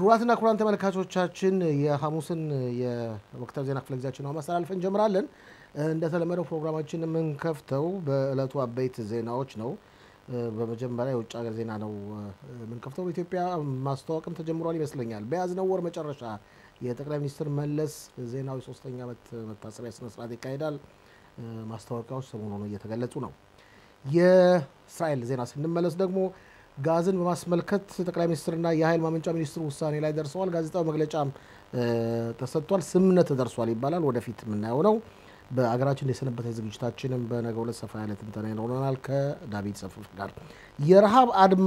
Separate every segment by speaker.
Speaker 1: ክቡራትና ክቡራን ተመልካቾቻችን የሐሙስን የወቅታዊ ዜና ክፍለ ጊዜያችን ነው ማስተላለፍ እንጀምራለን። እንደተለመደው ፕሮግራማችን የምንከፍተው በዕለቱ አበይት ዜናዎች ነው። በመጀመሪያ የውጭ ሀገር ዜና ነው የምንከፍተው። በኢትዮጵያ ማስታወቅም ተጀምሯል ይመስለኛል። በያዝነው ወር መጨረሻ የጠቅላይ ሚኒስትር መለስ ዜናዊ ሶስተኛ ዓመት መታሰቢያ ስነስርዓት ይካሄዳል። ማስታወቂያዎች ሰሞኑን እየተገለጹ ነው። የእስራኤል ዜና ስንመለስ ደግሞ ጋዝን በማስመልከት ጠቅላይ ሚኒስትርና የኃይል ማመንጫ ሚኒስትሩ ውሳኔ ላይ ደርሰዋል። ጋዜጣዊ መግለጫም ተሰጥቷል። ስምምነት ተደርሷል ይባላል። ወደፊት የምናየው ነው። በአገራችን የሰነበተ ዝግጅታችንም በነገው ዕለት ሰፋ ያለ ትንተና ይኖረናል ከዳዊት ሰፍፍ ጋር። የረሃብ አድማ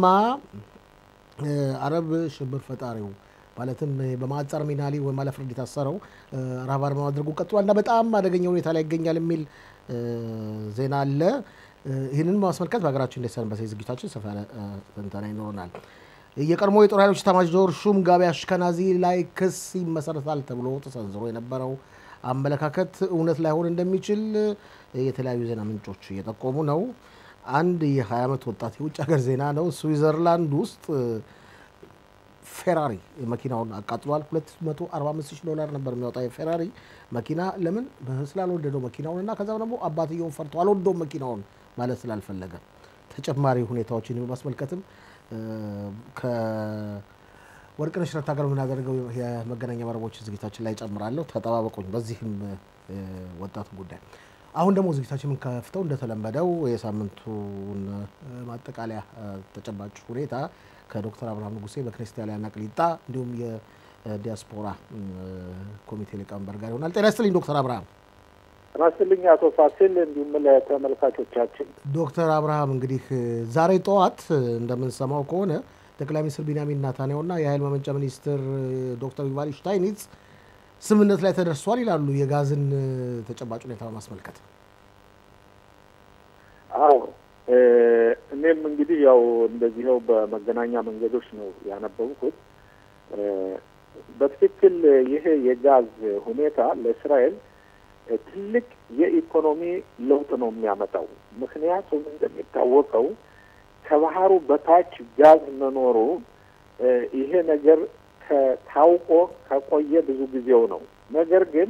Speaker 1: አረብ ሽብር ፈጣሪው ማለትም በማዕጸር ሚናሊ ወይም አለ ፍርድ የታሰረው ረሃብ አድማ ማድረጉ ቀጥሏል እና በጣም አደገኛ ሁኔታ ላይ ይገኛል የሚል ዜና አለ። ይህንን በማስመልከት በሀገራችን እንደሰነበተ ዝግጅታችን ሰፋ ያለ ትንተና ይኖረናል። የቀድሞ የጦር ኃይሎች ኤታማዦር ሹም ጋቢ አሽከናዚ ላይ ክስ ይመሰረታል ተብሎ ተሰንዝሮ የነበረው አመለካከት እውነት ላይሆን እንደሚችል የተለያዩ ዜና ምንጮች እየጠቆሙ ነው። አንድ የ20 ዓመት ወጣት የውጭ ሀገር ዜና ነው። ስዊዘርላንድ ውስጥ ፌራሪ መኪናውን አቃጥሏል። 245 ሺህ ዶላር ነበር የሚያወጣ የፌራሪ መኪና። ለምን ስላልወደደው መኪናውን እና ከዛም ደግሞ አባትየውን ፈርቶ አልወደውም መኪናውን ማለት ስላልፈለገ ተጨማሪ ሁኔታዎችን በማስመልከትም ከወርቅነሽ ረታ ጋር የምናደርገው የመገናኛ መረቦች ዝግጅታችን ላይ ጨምራለሁ። ተጠባበቁኝ በዚህም ወጣቱ ጉዳይ። አሁን ደግሞ ዝግጅታችን የምንከፍተው እንደተለመደው የሳምንቱን ማጠቃለያ ተጨባጭ ሁኔታ ከዶክተር አብርሃም ንጉሴ በክርስቲያን ያሊያና ቅሊጣ እንዲሁም የዲያስፖራ ኮሚቴ ሊቀመንበር ጋር ይሆናል። ጤና ይስጥልኝ ዶክተር አብርሃም።
Speaker 2: ጤና ይስጥልኝ አቶ ፋሲል እንዲሁም ለተመልካቾቻችን።
Speaker 1: ዶክተር አብርሃም እንግዲህ ዛሬ ጠዋት እንደምንሰማው ከሆነ ጠቅላይ ሚኒስትር ቢንያሚን ናታንያሁና የኃይል ማመንጫ ሚኒስትር ዶክተር ዩቫል ሽታይኒትስ ስምምነት ላይ ተደርሷል ይላሉ። የጋዝን ተጨባጭ ሁኔታ በማስመልከት
Speaker 2: አዎ እኔም እንግዲህ ያው እንደዚህው በመገናኛ መንገዶች ነው ያነበብኩት። በትክክል ይሄ የጋዝ ሁኔታ ለእስራኤል ትልቅ የኢኮኖሚ ለውጥ ነው የሚያመጣው። ምክንያቱም እንደሚታወቀው ከባህሩ በታች ጋዝ መኖሩ ይሄ ነገር ታውቆ ከቆየ ብዙ ጊዜው ነው። ነገር ግን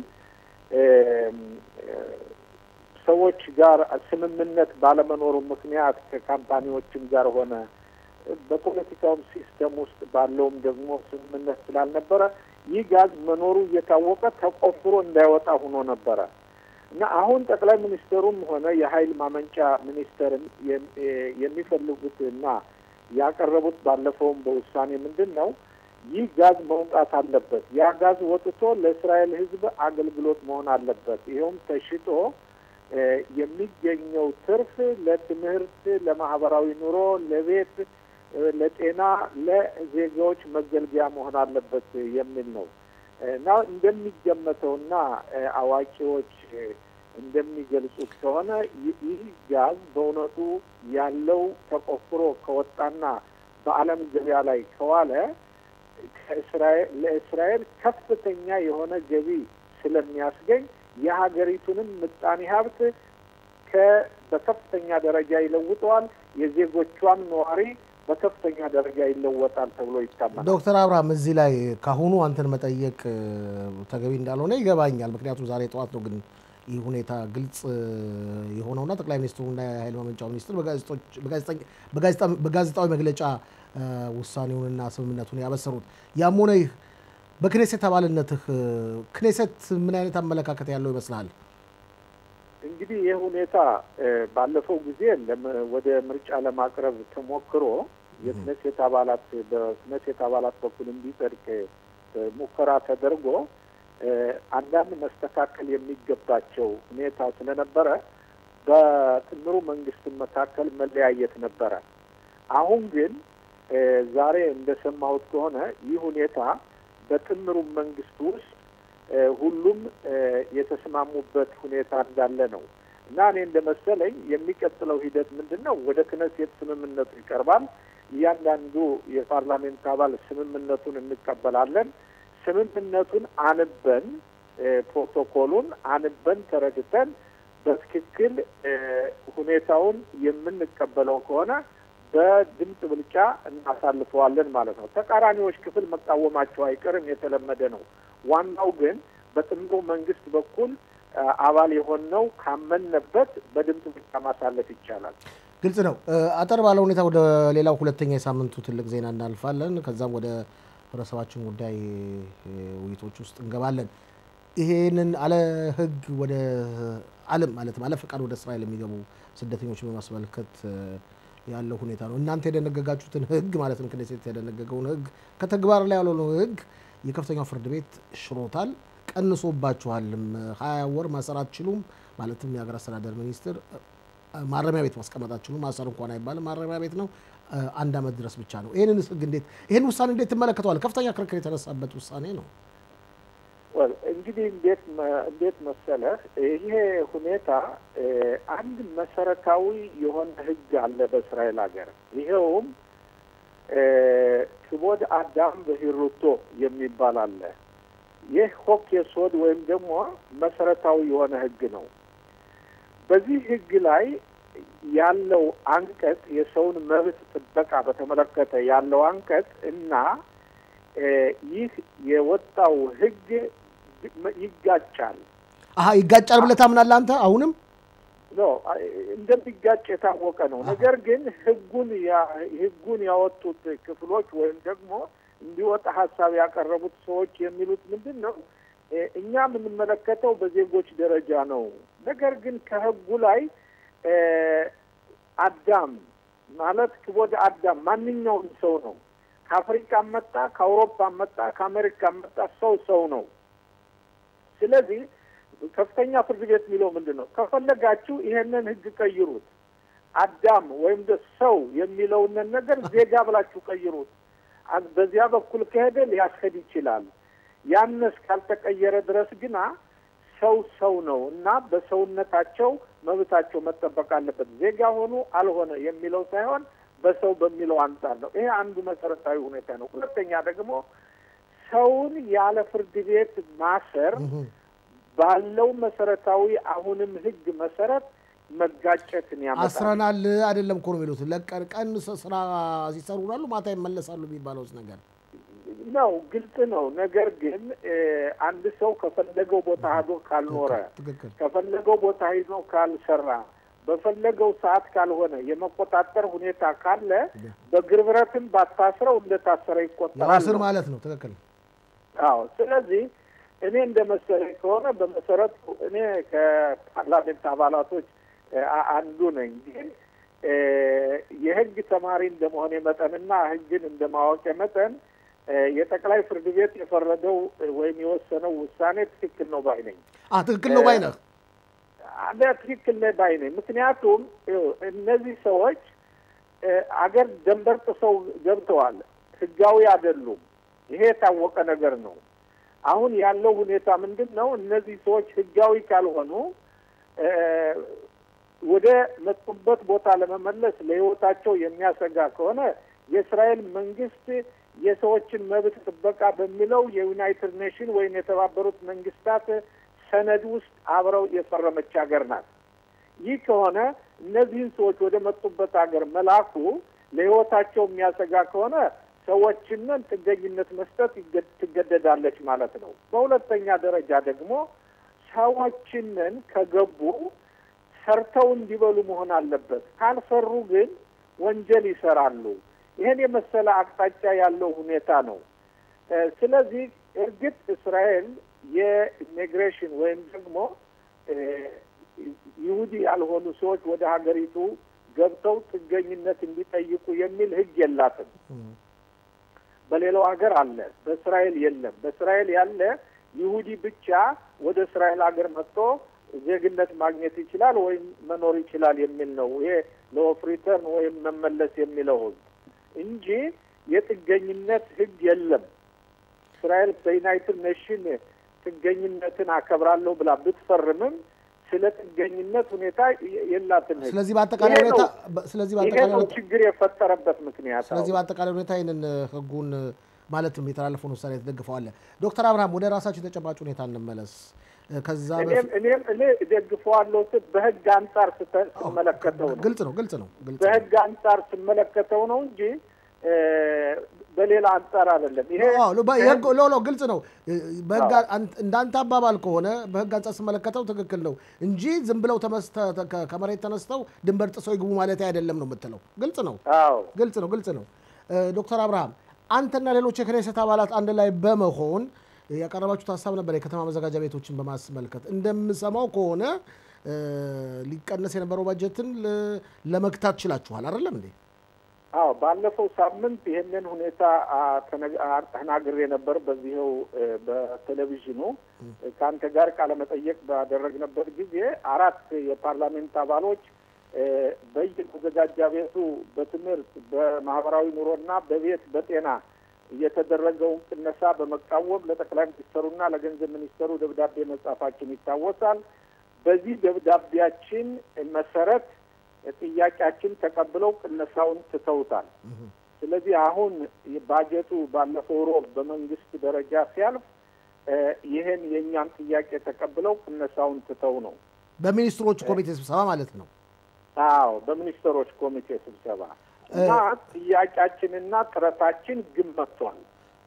Speaker 2: ሰዎች ጋር ስምምነት ባለመኖሩ ምክንያት ከካምፓኒዎችም ጋር ሆነ በፖለቲካውም ሲስተም ውስጥ ባለውም ደግሞ ስምምነት ስላልነበረ ይህ ጋዝ መኖሩ እየታወቀ ተቆፍሮ እንዳይወጣ ሆኖ ነበረ እና አሁን ጠቅላይ ሚኒስትሩም ሆነ የኃይል ማመንጫ ሚኒስተርም የሚፈልጉት እና ያቀረቡት ባለፈውም በውሳኔ ምንድን ነው ይህ ጋዝ መውጣት አለበት። ያ ጋዝ ወጥቶ ለእስራኤል ሕዝብ አገልግሎት መሆን አለበት። ይኸውም ተሽጦ የሚገኘው ትርፍ ለትምህርት፣ ለማህበራዊ ኑሮ፣ ለቤት፣ ለጤና፣ ለዜጋዎች መገልገያ መሆን አለበት የሚል ነው እና እንደሚገመተውና አዋቂዎች እንደሚገልጹት ከሆነ ይህ ጋዝ በእውነቱ ያለው ተቆፍሮ ከወጣና በዓለም ገበያ ላይ ከዋለ ለእስራኤል ከፍተኛ የሆነ ገቢ ስለሚያስገኝ የሀገሪቱንም ምጣኔ ሀብት በከፍተኛ ደረጃ ይለውጠዋል። የዜጎቿን ነዋሪ በከፍተኛ ደረጃ ይለወጣል ተብሎ ይታመናል።
Speaker 1: ዶክተር አብርሃም እዚህ ላይ ካሁኑ አንተን መጠየቅ ተገቢ እንዳልሆነ ይገባኛል። ምክንያቱም ዛሬ ጠዋት ነው ግን ይህ ሁኔታ ግልጽ የሆነውና ጠቅላይ ሚኒስትሩና የኃይል ማመንጫው ሚኒስትር በጋዜጣዊ መግለጫ ውሳኔውንና ስምምነቱን ያበሰሩት። ያም ሆነ ይህ በክኔሴት አባልነትህ ክኔሴት ምን አይነት አመለካከት ያለው ይመስልሃል?
Speaker 2: እንግዲህ ይህ ሁኔታ ባለፈው ጊዜ ወደ ምርጫ ለማቅረብ ተሞክሮ የክኔሴት አባላት በክኔሴት አባላት በኩል እንዲጸድቅ ሙከራ ተደርጎ አንዳንድ መስተካከል የሚገባቸው ሁኔታ ስለነበረ በጥምሩ መንግስት መካከል መለያየት ነበረ። አሁን ግን ዛሬ እንደሰማሁት ከሆነ ይህ ሁኔታ በጥምሩ መንግስት ውስጥ ሁሉም የተስማሙበት ሁኔታ እንዳለ ነው እና እኔ እንደመሰለኝ የሚቀጥለው ሂደት ምንድን ነው? ወደ ክነሴት ስምምነቱ ይቀርባል። እያንዳንዱ የፓርላሜንት አባል ስምምነቱን እንቀበላለን። ስምምነቱን አንበን ፕሮቶኮሉን አንበን ተረድተን በትክክል ሁኔታውን የምንቀበለው ከሆነ በድምፅ ብልጫ እናሳልፈዋለን ማለት ነው። ተቃራኒዎች ክፍል መቃወማቸው አይቀርም፣ የተለመደ ነው። ዋናው ግን በጥምሩ መንግስት በኩል አባል የሆነው ካመነበት በድምፅ ብልጫ ማሳለፍ ይቻላል።
Speaker 1: ግልጽ ነው። አጠር ባለ ሁኔታ ወደ ሌላው ሁለተኛ የሳምንቱ ትልቅ ዜና እናልፋለን። ከዛም ወደ ህብረተሰባችን ጉዳይ ውይይቶች ውስጥ እንገባለን። ይሄንን አለ ህግ ወደ ዓለም ማለትም አለ ፈቃድ ወደ እስራኤል የሚገቡ ስደተኞች በማስመልከት ያለው ሁኔታ ነው። እናንተ የደነገጋችሁትን ህግ ማለትም ክኔሴት የደነገገውን ህግ ከተግባር ላይ ያልሆነው ህግ የከፍተኛው ፍርድ ቤት ሽሮታል፣ ቀንሶባችኋልም። ሀያ ወር ማሰር አትችሉም ማለትም የሀገር አስተዳደር ሚኒስትር ማረሚያ ቤት ማስቀመጥ አትችሉም። ማሰር እንኳን አይባልም፣ ማረሚያ ቤት ነው። አንድ አመት ድረስ ብቻ ነው። ይህንን ህግ እንዴት ይህን ውሳኔ እንዴት ትመለከተዋል? ከፍተኛ ክርክር የተነሳበት ውሳኔ ነው።
Speaker 2: እንግዲህ እንዴት እንዴት መሰለህ ይሄ ሁኔታ አንድ መሰረታዊ የሆነ ህግ አለ በእስራኤል ሀገር። ይኸውም ክቦድ አዳም በሂሩቶ የሚባል አለ። ይህ ሆክ የሶድ ወይም ደግሞ መሰረታዊ የሆነ ህግ ነው። በዚህ ህግ ላይ ያለው አንቀጽ የሰውን መብት ጥበቃ በተመለከተ ያለው አንቀጽ እና ይህ የወጣው ህግ ይጋጫል።
Speaker 1: አሀ ይጋጫል ብለህ ታምናለህ አንተ? አሁንም
Speaker 2: ኖ እንደሚጋጭ የታወቀ ነው። ነገር ግን ህጉን ህጉን ያወጡት ክፍሎች ወይም ደግሞ እንዲወጣ ሀሳብ ያቀረቡት ሰዎች የሚሉት ምንድን ነው? እኛ የምንመለከተው በዜጎች ደረጃ ነው። ነገር ግን ከህጉ ላይ አዳም ማለት ክቦድ አዳም ማንኛውም ሰው ነው። ከአፍሪካ መጣ፣ ከአውሮፓ መጣ፣ ከአሜሪካ መጣ፣ ሰው ሰው ነው። ስለዚህ ከፍተኛ ፍርድ ቤት የሚለው ምንድን ነው? ከፈለጋችሁ ይሄንን ህግ ቀይሩት። አዳም ወይም ሰው የሚለውን ነገር ዜጋ ብላችሁ ቀይሩት። በዚያ በኩል ከሄደ ሊያስሄድ ይችላል። ያን እስካልተቀየረ ድረስ ግና ሰው ሰው ነው እና በሰውነታቸው መብታቸው መጠበቅ አለበት። ዜጋ ሆኑ አልሆነ የሚለው ሳይሆን በሰው በሚለው አንጻር ነው። ይሄ አንዱ መሰረታዊ ሁኔታ ነው። ሁለተኛ ደግሞ ሰውን ያለ ፍርድ ቤት ማሰር ባለው መሰረታዊ አሁንም ህግ መሰረት መጋጨትን ያመጣል።
Speaker 1: አስረናል አይደለም እኮ ነው የሚሉት። ለቀን ቀን ስራ ሲሰሩ ውላሉ፣ ማታ ይመለሳሉ የሚባለውስ ነገር
Speaker 2: ነው ግልጽ ነው። ነገር ግን አንድ ሰው ከፈለገው ቦታ ሄዶ ካልኖረ፣ ከፈለገው ቦታ ሄዶ ካልሰራ፣ በፈለገው ሰዓት ካልሆነ የመቆጣጠር ሁኔታ ካለ በግርብረትም ባታስረው እንደታሰረ ይቆጠራል።
Speaker 1: ስር ማለት ነው። ትክክል።
Speaker 2: አዎ። ስለዚህ እኔ እንደ መሰለኝ ከሆነ በመሰረቱ እኔ ከፓርላሜንት አባላቶች አንዱ ነኝ። ግን የህግ ተማሪ እንደመሆኔ መጠንና ህግን እንደ ማወቄ መጠን የጠቅላይ ፍርድ ቤት የፈረደው ወይም የወሰነው ውሳኔ ትክክል ነው ባይ ነኝ።
Speaker 1: ትክክል ነው ባይ ነህ?
Speaker 2: ትክክል ነው ባይ ነኝ። ምክንያቱም እነዚህ ሰዎች አገር ደንበር ጥሰው ገብተዋል። ህጋዊ አይደሉም። ይሄ የታወቀ ነገር ነው። አሁን ያለው ሁኔታ ምንድን ነው? እነዚህ ሰዎች ህጋዊ ካልሆኑ ወደ መጡበት ቦታ ለመመለስ ለህይወታቸው የሚያሰጋ ከሆነ የእስራኤል መንግስት የሰዎችን መብት ጥበቃ በሚለው የዩናይትድ ኔሽን ወይም የተባበሩት መንግስታት ሰነድ ውስጥ አብረው የፈረመች ሀገር ናት። ይህ ከሆነ እነዚህን ሰዎች ወደ መጡበት ሀገር መላኩ ለህይወታቸው የሚያሰጋ ከሆነ ሰዎችንን ጥገኝነት መስጠት ትገደዳለች ማለት ነው። በሁለተኛ ደረጃ ደግሞ ሰዎችንን ከገቡ ሰርተው እንዲበሉ መሆን አለበት። ካልሰሩ ግን ወንጀል ይሰራሉ። ይህን የመሰለ አቅጣጫ ያለው ሁኔታ ነው። ስለዚህ እርግጥ እስራኤል የኢሚግሬሽን ወይም ደግሞ ይሁዲ ያልሆኑ ሰዎች ወደ ሀገሪቱ ገብተው ጥገኝነት እንዲጠይቁ የሚል ህግ የላትም። በሌላው ሀገር አለ፣ በእስራኤል የለም። በእስራኤል ያለ ይሁዲ ብቻ ወደ እስራኤል ሀገር መጥቶ ዜግነት ማግኘት ይችላል ወይም መኖር ይችላል የሚል ነው። ይሄ ለኦፍ ሪተርን ወይም መመለስ የሚለው ህግ እንጂ የጥገኝነት ህግ የለም። እስራኤል በዩናይትድ ኔሽን ጥገኝነትን አከብራለሁ ብላ ብትፈርምም ስለ ጥገኝነት ሁኔታ የላትም።
Speaker 1: ስለዚህ በአጠቃላይ ሁኔታ ስለዚህ በአጠቃላይ
Speaker 2: ሁኔታ ችግር የፈጠረበት ምክንያት
Speaker 1: ስለዚህ በአጠቃላይ ሁኔታ ይህንን ህጉን ማለትም የተላለፈውን ውሳኔ ተደግፈዋለ። ዶክተር አብርሃም ወደ ራሳቸው የተጨባጭ ሁኔታ እንመለስ። ከዛ
Speaker 2: እኔም እኔም እኔ እደግፈዋለሁ ስል በህግ አንጻር ስተ- ስመለከተው ነው
Speaker 1: ግልጽ ነው ግልጽ ነው ግልጽ ነው።
Speaker 2: በህግ አንጻር ስመለከተው ነው እንጂ እ፣ በሌላ አንጻር አይደለም። ይሄ
Speaker 1: አዎ፣ ሎ- በ- የህግ- ሎ- ሎ ግልጽ ነው። በህግ አን- እንዳንተ አባባል ከሆነ በህግ አንጻር ስመለከተው ትክክል ነው እንጂ ዝም ብለው ተመስተ- ተ- ከ- ከመሬት ተነስተው ድንበር ጥሰው ይግቡ ማለት አይደለም ነው የምትለው። ግልጽ ነው
Speaker 2: አዎ
Speaker 1: ግልጽ ነው ግልጽ ነው። እ፣ ዶክተር አብርሃም አንተና ሌሎች የክኔሴት አባላት አንድ ላይ በመሆን ያቀረባችሁት ሀሳብ ነበር የከተማ መዘጋጃ ቤቶችን በማስመልከት እንደምሰማው ከሆነ እ፣ ሊቀነስ የነበረው ባጀትን ለ- ለመግታት ችላችኋል አይደለም እንዴ?
Speaker 2: አዎ ባለፈው ሳምንት ይህንን ሁኔታ አ፣ ተነግ- አ፣ ተናግሬ ነበር በዚህው እ፣ በቴሌቪዥኑ እ፣ ከአንተ ጋር ቃለመጠየቅ ባደረግንበት ጊዜ አራት የፓርላሜንት አባሎች እ፣ በየመዘጋጃ ቤቱ በትምህርት በማህበራዊ ኑሮና በቤት በጤና የተደረገውን ቅነሳ በመቃወም ለጠቅላይ ሚኒስትሩና ለገንዘብ ሚኒስትሩ ደብዳቤ መጻፋችን ይታወሳል። በዚህ ደብዳቤያችን መሰረት ጥያቄያችን ተቀብለው ቅነሳውን ትተውታል። ስለዚህ አሁን ባጀቱ ባለፈው ሮብ በመንግስት ደረጃ ሲያልፍ እ፣ ይህን የእኛን ጥያቄ ተቀብለው ቅነሳውን ትተው ነው።
Speaker 1: በሚኒስትሮች ኮሚቴ ስብሰባ ማለት ነው።
Speaker 2: አዎ በሚኒስትሮች ኮሚቴ ስብሰባ እና ጥያቄያችንና ጥረታችን ግን መጥቷል።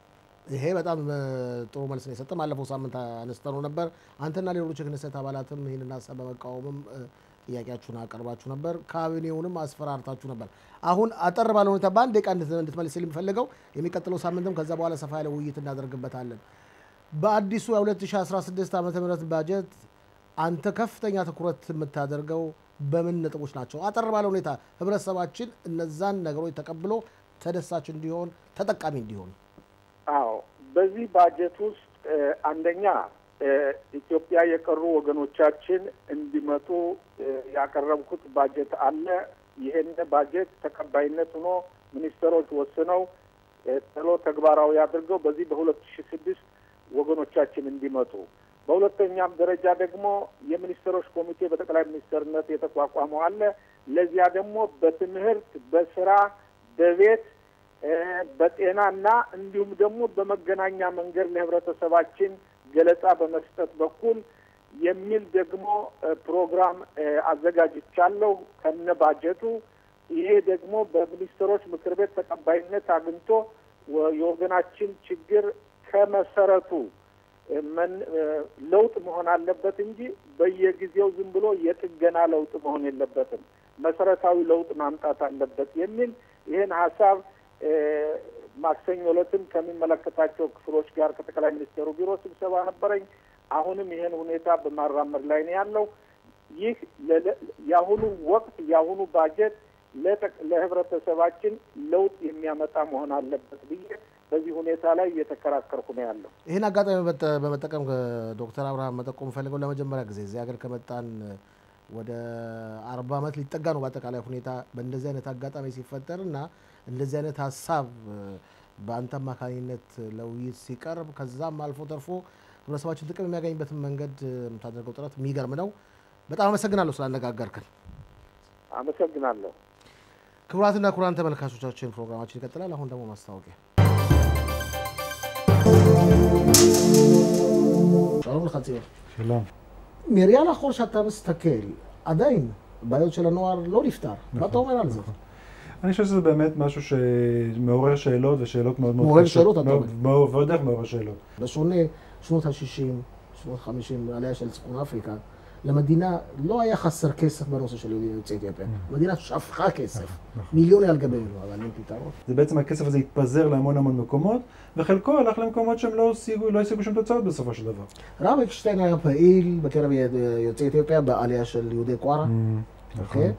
Speaker 1: ይሄ በጣም እ፣ ጥሩ መልስ ነው የሰጠ። ባለፈው ሳምንት አነስተነው ነበር። አንተና ሌሎች የክኔሴት አባላትም ይህንን ሀሳብ በመቃወምም እ፣ ጥያቄያችሁን አቀርባችሁ ነበር። ካቢኔውንም አስፈራርታችሁ ነበር። አሁን አጠር ባለ ሁኔታ በአንድ ደቂቃ እንድት- እንድትመልስ የምፈልገው የሚቀጥለው ሳምንትም ከዛ በኋላ ሰፋ ያለ ውይይት እናደርግበታለን። በአዲሱ የ2016 ዓ ም ባጀት አንተ ከፍተኛ ትኩረት የምታደርገው በምን ነጥቦች ናቸው? አጠር ባለ ሁኔታ ህብረተሰባችን እነዛን ነገሮች ተቀብሎ ተደሳች እንዲሆን ተጠቃሚ እንዲሆን
Speaker 2: አዎ በዚህ ባጀት ውስጥ እ፣ አንደኛ እ፣ ኢትዮጵያ የቀሩ ወገኖቻችን እንዲመጡ እ፣ ያቀረብኩት ባጀት አለ። ይህን ባጀት ተቀባይነት ሆኖ ሚኒስትሮች ወስነው እ፣ ቶሎ ተግባራዊ አድርገው በዚህ በሁለት ሺ ስድስት ወገኖቻችን እንዲመጡ በሁለተኛም ደረጃ ደግሞ የሚኒስትሮች ኮሚቴ በጠቅላይ ሚኒስትርነት የተቋቋመው አለ። ለዚያ ደግሞ በትምህርት፣ በስራ፣ በቤት እ፣ በጤናና እንዲሁም ደግሞ በመገናኛ መንገድ ለህብረተሰባችን ገለጻ በመስጠት በኩል የሚል ደግሞ እ፣ ፕሮግራም እ፣ አዘጋጅቻለሁ ከነ ባጀቱ። ይሄ ደግሞ በሚኒስትሮች ምክር ቤት ተቀባይነት አግኝቶ ወ- የወገናችን ችግር ከመሰረቱ እ፣ መን- እ፣ ለውጥ መሆን አለበት እንጂ በየጊዜው ዝም ብሎ የጥገና ለውጥ መሆን የለበትም። መሰረታዊ ለውጥ ማምጣት አለበት የሚል ይህን ሀሳብ እ፣ ማክሰኞ ዕለትም ከሚመለከታቸው ክፍሎች ጋር ከጠቅላይ ሚኒስትሩ ቢሮ ስብሰባ ነበረኝ። አሁንም ይህን ሁኔታ በማራመድ ላይ ነው ያለው። ይህ ለለ- የአሁኑ ወቅት የአሁኑ ባጀት ለጠቅ- ለህብረተሰባችን ለውጥ የሚያመጣ መሆን አለበት ብዬ በዚህ ሁኔታ ላይ እየተከራከርኩ ነው ያለው።
Speaker 1: ይህን አጋጣሚ በመጠ- በመጠቀም ዶክተር አብርሃም መጠቆም ፈልገው ለመጀመሪያ ጊዜ እዚህ ሀገር ከመጣን ወደ አርባ ዓመት ሊጠጋ ነው። በአጠቃላይ ሁኔታ በእንደዚህ አይነት አጋጣሚ ሲፈጠር እና እንደዚህ አይነት ሀሳብ በአንተ አማካኝነት ለውይይት ሲቀርብ ከዛም አልፎ ተርፎ ህብረተሰባችን ጥቅም የሚያገኝበትን መንገድ የምታደርገው ጥረት የሚገርም ነው። በጣም አመሰግናለሁ ስላነጋገርክን።
Speaker 2: አመሰግናለሁ።
Speaker 1: ክቡራትና ክቡራን ተመልካቾቻችን ፕሮግራማችን ይቀጥላል። አሁን ደግሞ ማስታወቂያ שלום לך ציון.
Speaker 3: שלום.
Speaker 1: מראייה לאחור שאתה מסתכל, עדיין בעיות של הנוער לא נפתר. מה אתה אומר על זה?
Speaker 3: אני חושב שזה באמת משהו שמעורר שאלות ושאלות מאוד מאוד
Speaker 1: מעורר
Speaker 3: קשות.
Speaker 1: שאלות, אתה
Speaker 3: מאוד-
Speaker 1: אומר.
Speaker 3: מאוד- ועוד איך מעורר שאלות.
Speaker 1: בשונה שנות ה-60, שנות ה-50, העלייה של צפון אפריקה, למדינה לא היה חסר כסף בנושא של יוצאי אתיופיה. המדינה שפכה כסף, מיליוני על גבי מיליון, אבל אין פתרון.
Speaker 3: זה בעצם הכסף הזה התפזר להמון המון מקומות, וחלקו הלך למקומות שהם לא השיגו, לא השיגו שום תוצאות בסופו של דבר.
Speaker 1: רב אקשטיין היה פעיל בקרב יוצאי אתיופיה בעלייה של יהודי קוארה, אוקיי?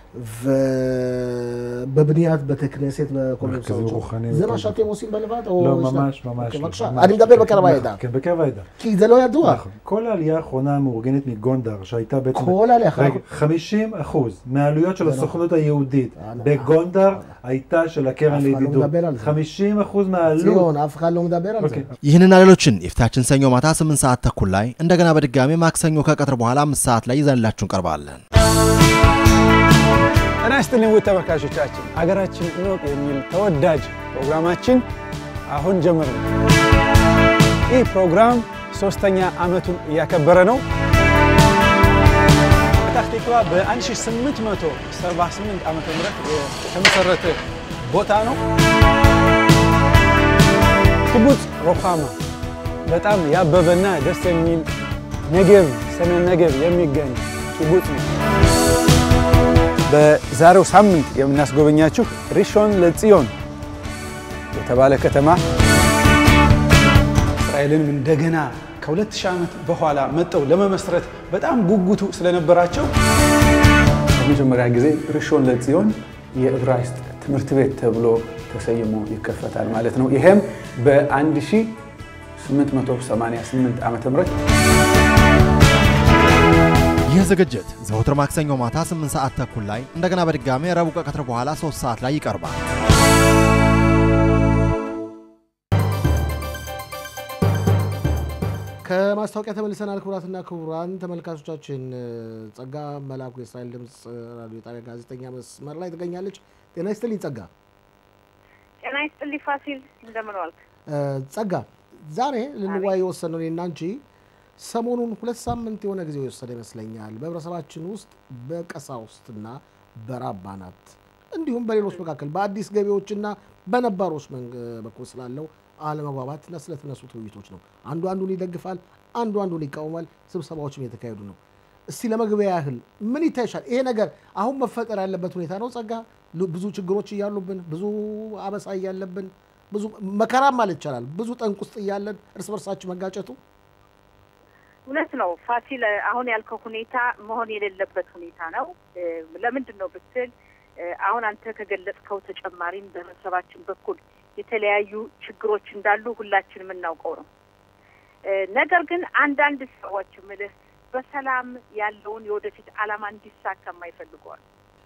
Speaker 1: ובבניית בתי כנסת וכל מיני
Speaker 3: מרכזים
Speaker 1: מסעות שם.
Speaker 3: רוחניים
Speaker 1: זה
Speaker 3: וכל
Speaker 1: מה
Speaker 3: זה.
Speaker 1: שאתם עושים בלבד? או
Speaker 3: לא,
Speaker 1: יש לה-
Speaker 3: ממש, ממש.
Speaker 1: אוקיי,
Speaker 3: לא,
Speaker 1: בבקשה.
Speaker 3: ממש.
Speaker 1: אני מדבר בקרב
Speaker 3: נכון,
Speaker 1: העדה.
Speaker 3: כן, בקרב העדה.
Speaker 1: כי זה לא ידוע.
Speaker 3: נכון. כל העלייה האחרונה המאורגנת מגונדר, שהייתה בעצם...
Speaker 1: כל העלייה,
Speaker 3: רגע, 50 אחוז מהעלויות של
Speaker 1: זה נכון.
Speaker 3: הסוכנות היהודית
Speaker 1: אה, נכון.
Speaker 3: בגונדר הייתה של
Speaker 1: אף
Speaker 3: הקרן
Speaker 1: אחד לא
Speaker 3: לידידות.
Speaker 1: מדבר על זה.
Speaker 3: 50 אחוז מהעלות.
Speaker 1: ציון, אף אחד לא מדבר על זה.
Speaker 3: אוקיי.
Speaker 4: ይህንና ሌሎችን የፊታችን ሰኞ ማታ 8 ሰዓት ተኩል ላይ እንደገና በድጋሚ ማክሰኞ ከቀትር በኋላ 5 ሰዓት ላይ ይዘንላችሁ እንቀርባለን።
Speaker 5: ጤና ይስጥልኝ ውድ ተመልካቾቻችን፣ ሀገራችን እንወቅ የሚል ተወዳጅ ፕሮግራማችን አሁን ጀምር ነው። ይህ ፕሮግራም ሶስተኛ ዓመቱን እያከበረ ነው። ፔታህ ቲክቫ በ1878 ዓ ም የተመሰረተ ቦታ ነው። ኪቡጽ ሮሃማ በጣም ያበበና ደስ የሚል ነጌብ ሰሜን ነጌብ የሚገኝ ኪቡጽ ነው። በዛሬው ሳምንት የምናስጎበኛችሁ ሪሾን ለጽዮን የተባለ ከተማ እስራኤልንም እንደገና ከ2000 ዓመት በኋላ መጠው ለመመስረት በጣም ጉጉቱ ስለነበራቸው ለመጀመሪያ ጊዜ ሪሾን ለጽዮን የዕብራይስጥ ትምህርት ቤት ተብሎ ተሰይሞ ይከፈታል ማለት ነው። ይሄም በ1888 ዓ ም
Speaker 4: ይህ ዝግጅት ዘወትር ማክሰኞ ማታ 8 ሰዓት ተኩል ላይ እንደገና በድጋሚ ረቡዕ ከቀትር በኋላ 3 ሰዓት ላይ ይቀርባል።
Speaker 1: ከማስታወቂያ ተመልሰናል። ክቡራትና ክቡራን ተመልካቾቻችን ጸጋ መላኩ የእስራኤል ድምፅ ራዲዮ ጣቢያ ጋዜጠኛ መስመር ላይ ትገኛለች። ጤና ይስጥልኝ ጸጋ።
Speaker 6: ጤና ይስጥልኝ ፋሲል፣ እንደምን ዋልክ?
Speaker 1: ጸጋ ዛሬ ልንወያይ የወሰነው እኔና አንቺ ሰሞኑን ሁለት ሳምንት የሆነ ጊዜ የወሰደ ይመስለኛል በህብረተሰባችን ውስጥ በቀሳውስትና በራባናት እንዲሁም በሌሎች መካከል በአዲስ ገቢዎችና በነባሮች በኩል ስላለው አለመግባባትና ስለተነሱት ውይይቶች ነው። አንዱ አንዱን ይደግፋል፣ አንዱ አንዱን ይቃወማል። ስብሰባዎችም የተካሄዱ ነው። እስቲ ለመግቢያ ያህል ምን ይታይሻል? ይሄ ነገር አሁን መፈጠር ያለበት ሁኔታ ነው ጸጋ? ብዙ ችግሮች እያሉብን፣ ብዙ አበሳ እያለብን፣ ብዙ መከራም ማለት ይቻላል ብዙ ጠንቅ ውስጥ እያለን እርስ በርሳችን መጋጨቱ
Speaker 6: እውነት ነው ፋሲል። አሁን ያልከው ሁኔታ መሆን የሌለበት ሁኔታ ነው። ለምንድን ነው ብትል አሁን አንተ ከገለጽከው ተጨማሪም በህብረተሰባችን በኩል የተለያዩ ችግሮች እንዳሉ ሁላችን የምናውቀው ነው። ነገር ግን አንዳንድ ሰዎች ምልህ በሰላም ያለውን የወደፊት ዓላማ እንዲሳካ የማይፈልገዋል።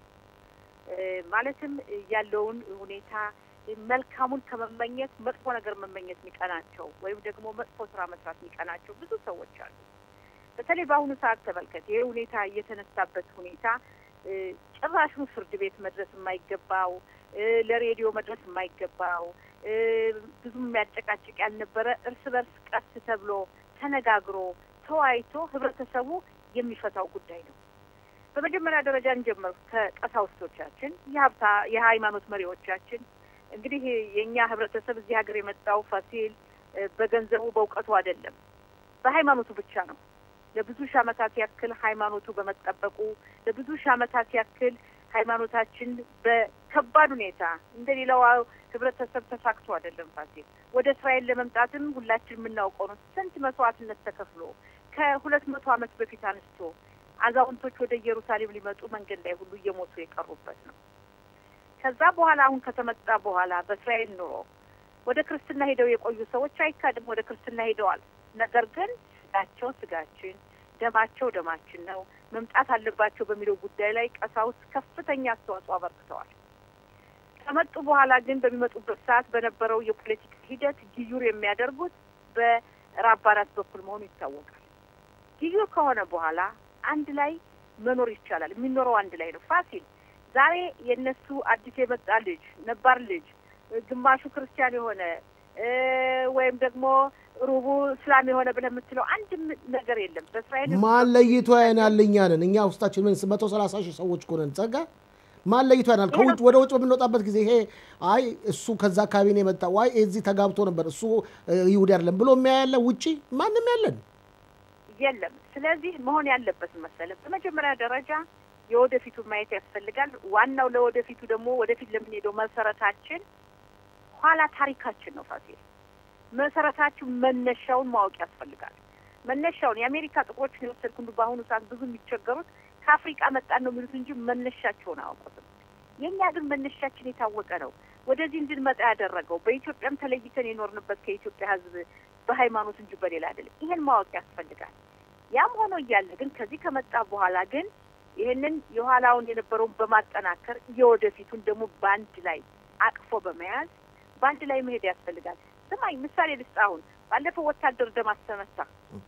Speaker 6: ማለትም ያለውን ሁኔታ መልካሙን ከመመኘት መጥፎ ነገር መመኘት የሚቀናቸው ወይም ደግሞ መጥፎ ስራ መስራት የሚቀናቸው ብዙ ሰዎች አሉ። በተለይ በአሁኑ ሰዓት ተመልከት። ይሄ ሁኔታ እየተነሳበት ሁኔታ ጭራሹን ፍርድ ቤት መድረስ የማይገባው ለሬዲዮ መድረስ የማይገባው ብዙም የሚያጨቃጭቅ ያልነበረ እርስ በርስ ቀስ ተብሎ ተነጋግሮ ተወያይቶ ህብረተሰቡ የሚፈታው ጉዳይ ነው። በመጀመሪያ ደረጃ እንጀምር ከቀሳውስቶቻችን፣ የሀብታ የሃይማኖት መሪዎቻችን። እንግዲህ የእኛ ህብረተሰብ እዚህ ሀገር የመጣው ፋሲል በገንዘቡ በእውቀቱ አይደለም፣ በሃይማኖቱ ብቻ ነው። ለብዙ ሺህ ዓመታት ያክል ሃይማኖቱ በመጠበቁ ለብዙ ሺህ ዓመታት ያክል ሃይማኖታችን በከባድ ሁኔታ እንደ ሌላው ህብረተሰብ ተሳክቶ አይደለም ፋሲል። ወደ እስራኤል ለመምጣትም ሁላችን የምናውቀው ነው። ስንት መስዋዕትነት ተከፍሎ ከሁለት መቶ ዓመት በፊት አንስቶ አዛውንቶች ወደ ኢየሩሳሌም ሊመጡ መንገድ ላይ ሁሉ እየሞቱ የቀሩበት ነው። ከዛ በኋላ አሁን ከተመጣ በኋላ በእስራኤል ኑሮ ወደ ክርስትና ሄደው የቆዩ ሰዎች አይካድም፣ ወደ ክርስትና ሄደዋል። ነገር ግን ስጋቸው ስጋችን፣ ደማቸው ደማችን ነው መምጣት አለባቸው በሚለው ጉዳይ ላይ ቀሳውስት ከፍተኛ አስተዋጽኦ አበርክተዋል። ከመጡ በኋላ ግን በሚመጡበት ሰዓት በነበረው የፖለቲካ ሂደት ግዩር የሚያደርጉት በራባናት በኩል መሆኑ ይታወቃል። ግዩር ከሆነ በኋላ አንድ ላይ መኖር ይቻላል። የሚኖረው አንድ ላይ ነው። ፋሲል ዛሬ የእነሱ አዲስ የመጣ ልጅ ነባር ልጅ ግማሹ ክርስቲያን የሆነ ወይም ደግሞ ሩቡ እስላም የሆነ ብለህ የምትለው አንድም ነገር የለም። በእስራኤል
Speaker 1: ማን ለይቶ ያናል? እኛ ነን እኛ ውስጣችን ምን መቶ ሰላሳ ሺህ ሰዎች እኮ ነን። ጸጋ ማን ለይቶ ያናል? ከውጭ ወደ ውጭ በምንወጣበት ጊዜ ይሄ አይ እሱ ከዛ አካባቢ ነው የመጣ ዋይ እዚህ ተጋብቶ ነበር እሱ ይሁዲ አይደለም ብሎ የሚያያለ ውጪ ማንም ያለን
Speaker 6: የለም። ስለዚህ መሆን ያለበት መሰለህ በመጀመሪያ ደረጃ የወደፊቱ ማየት ያስፈልጋል። ዋናው ለወደፊቱ ደግሞ ወደፊት ለምንሄደው መሰረታችን ኋላ ታሪካችን ነው ፋሲል መሰረታችን መነሻውን ማወቅ ያስፈልጋል። መነሻውን የአሜሪካ ጥቁሮችን የወሰድክ እንዱ በአሁኑ ሰዓት ብዙ የሚቸገሩት ከአፍሪቃ መጣን ነው የሚሉት እንጂ መነሻቸውን አያውቁትም። የእኛ ግን መነሻችን የታወቀ ነው። ወደዚህ እንድንመጣ ያደረገው በኢትዮጵያም ተለይተን የኖርንበት ከኢትዮጵያ ሕዝብ በሃይማኖት እንጂ በሌላ አይደለም። ይሄን ማወቅ ያስፈልጋል። ያም ሆኖ እያለ ግን ከዚህ ከመጣ በኋላ ግን ይህንን የኋላውን የነበረውን በማጠናከር የወደፊቱን ደግሞ በአንድ ላይ አቅፎ በመያዝ በአንድ ላይ መሄድ ያስፈልጋል። ስማኝ ምሳሌ ልስጥ። አሁን ባለፈው ወታደር ደማስ ተመታ።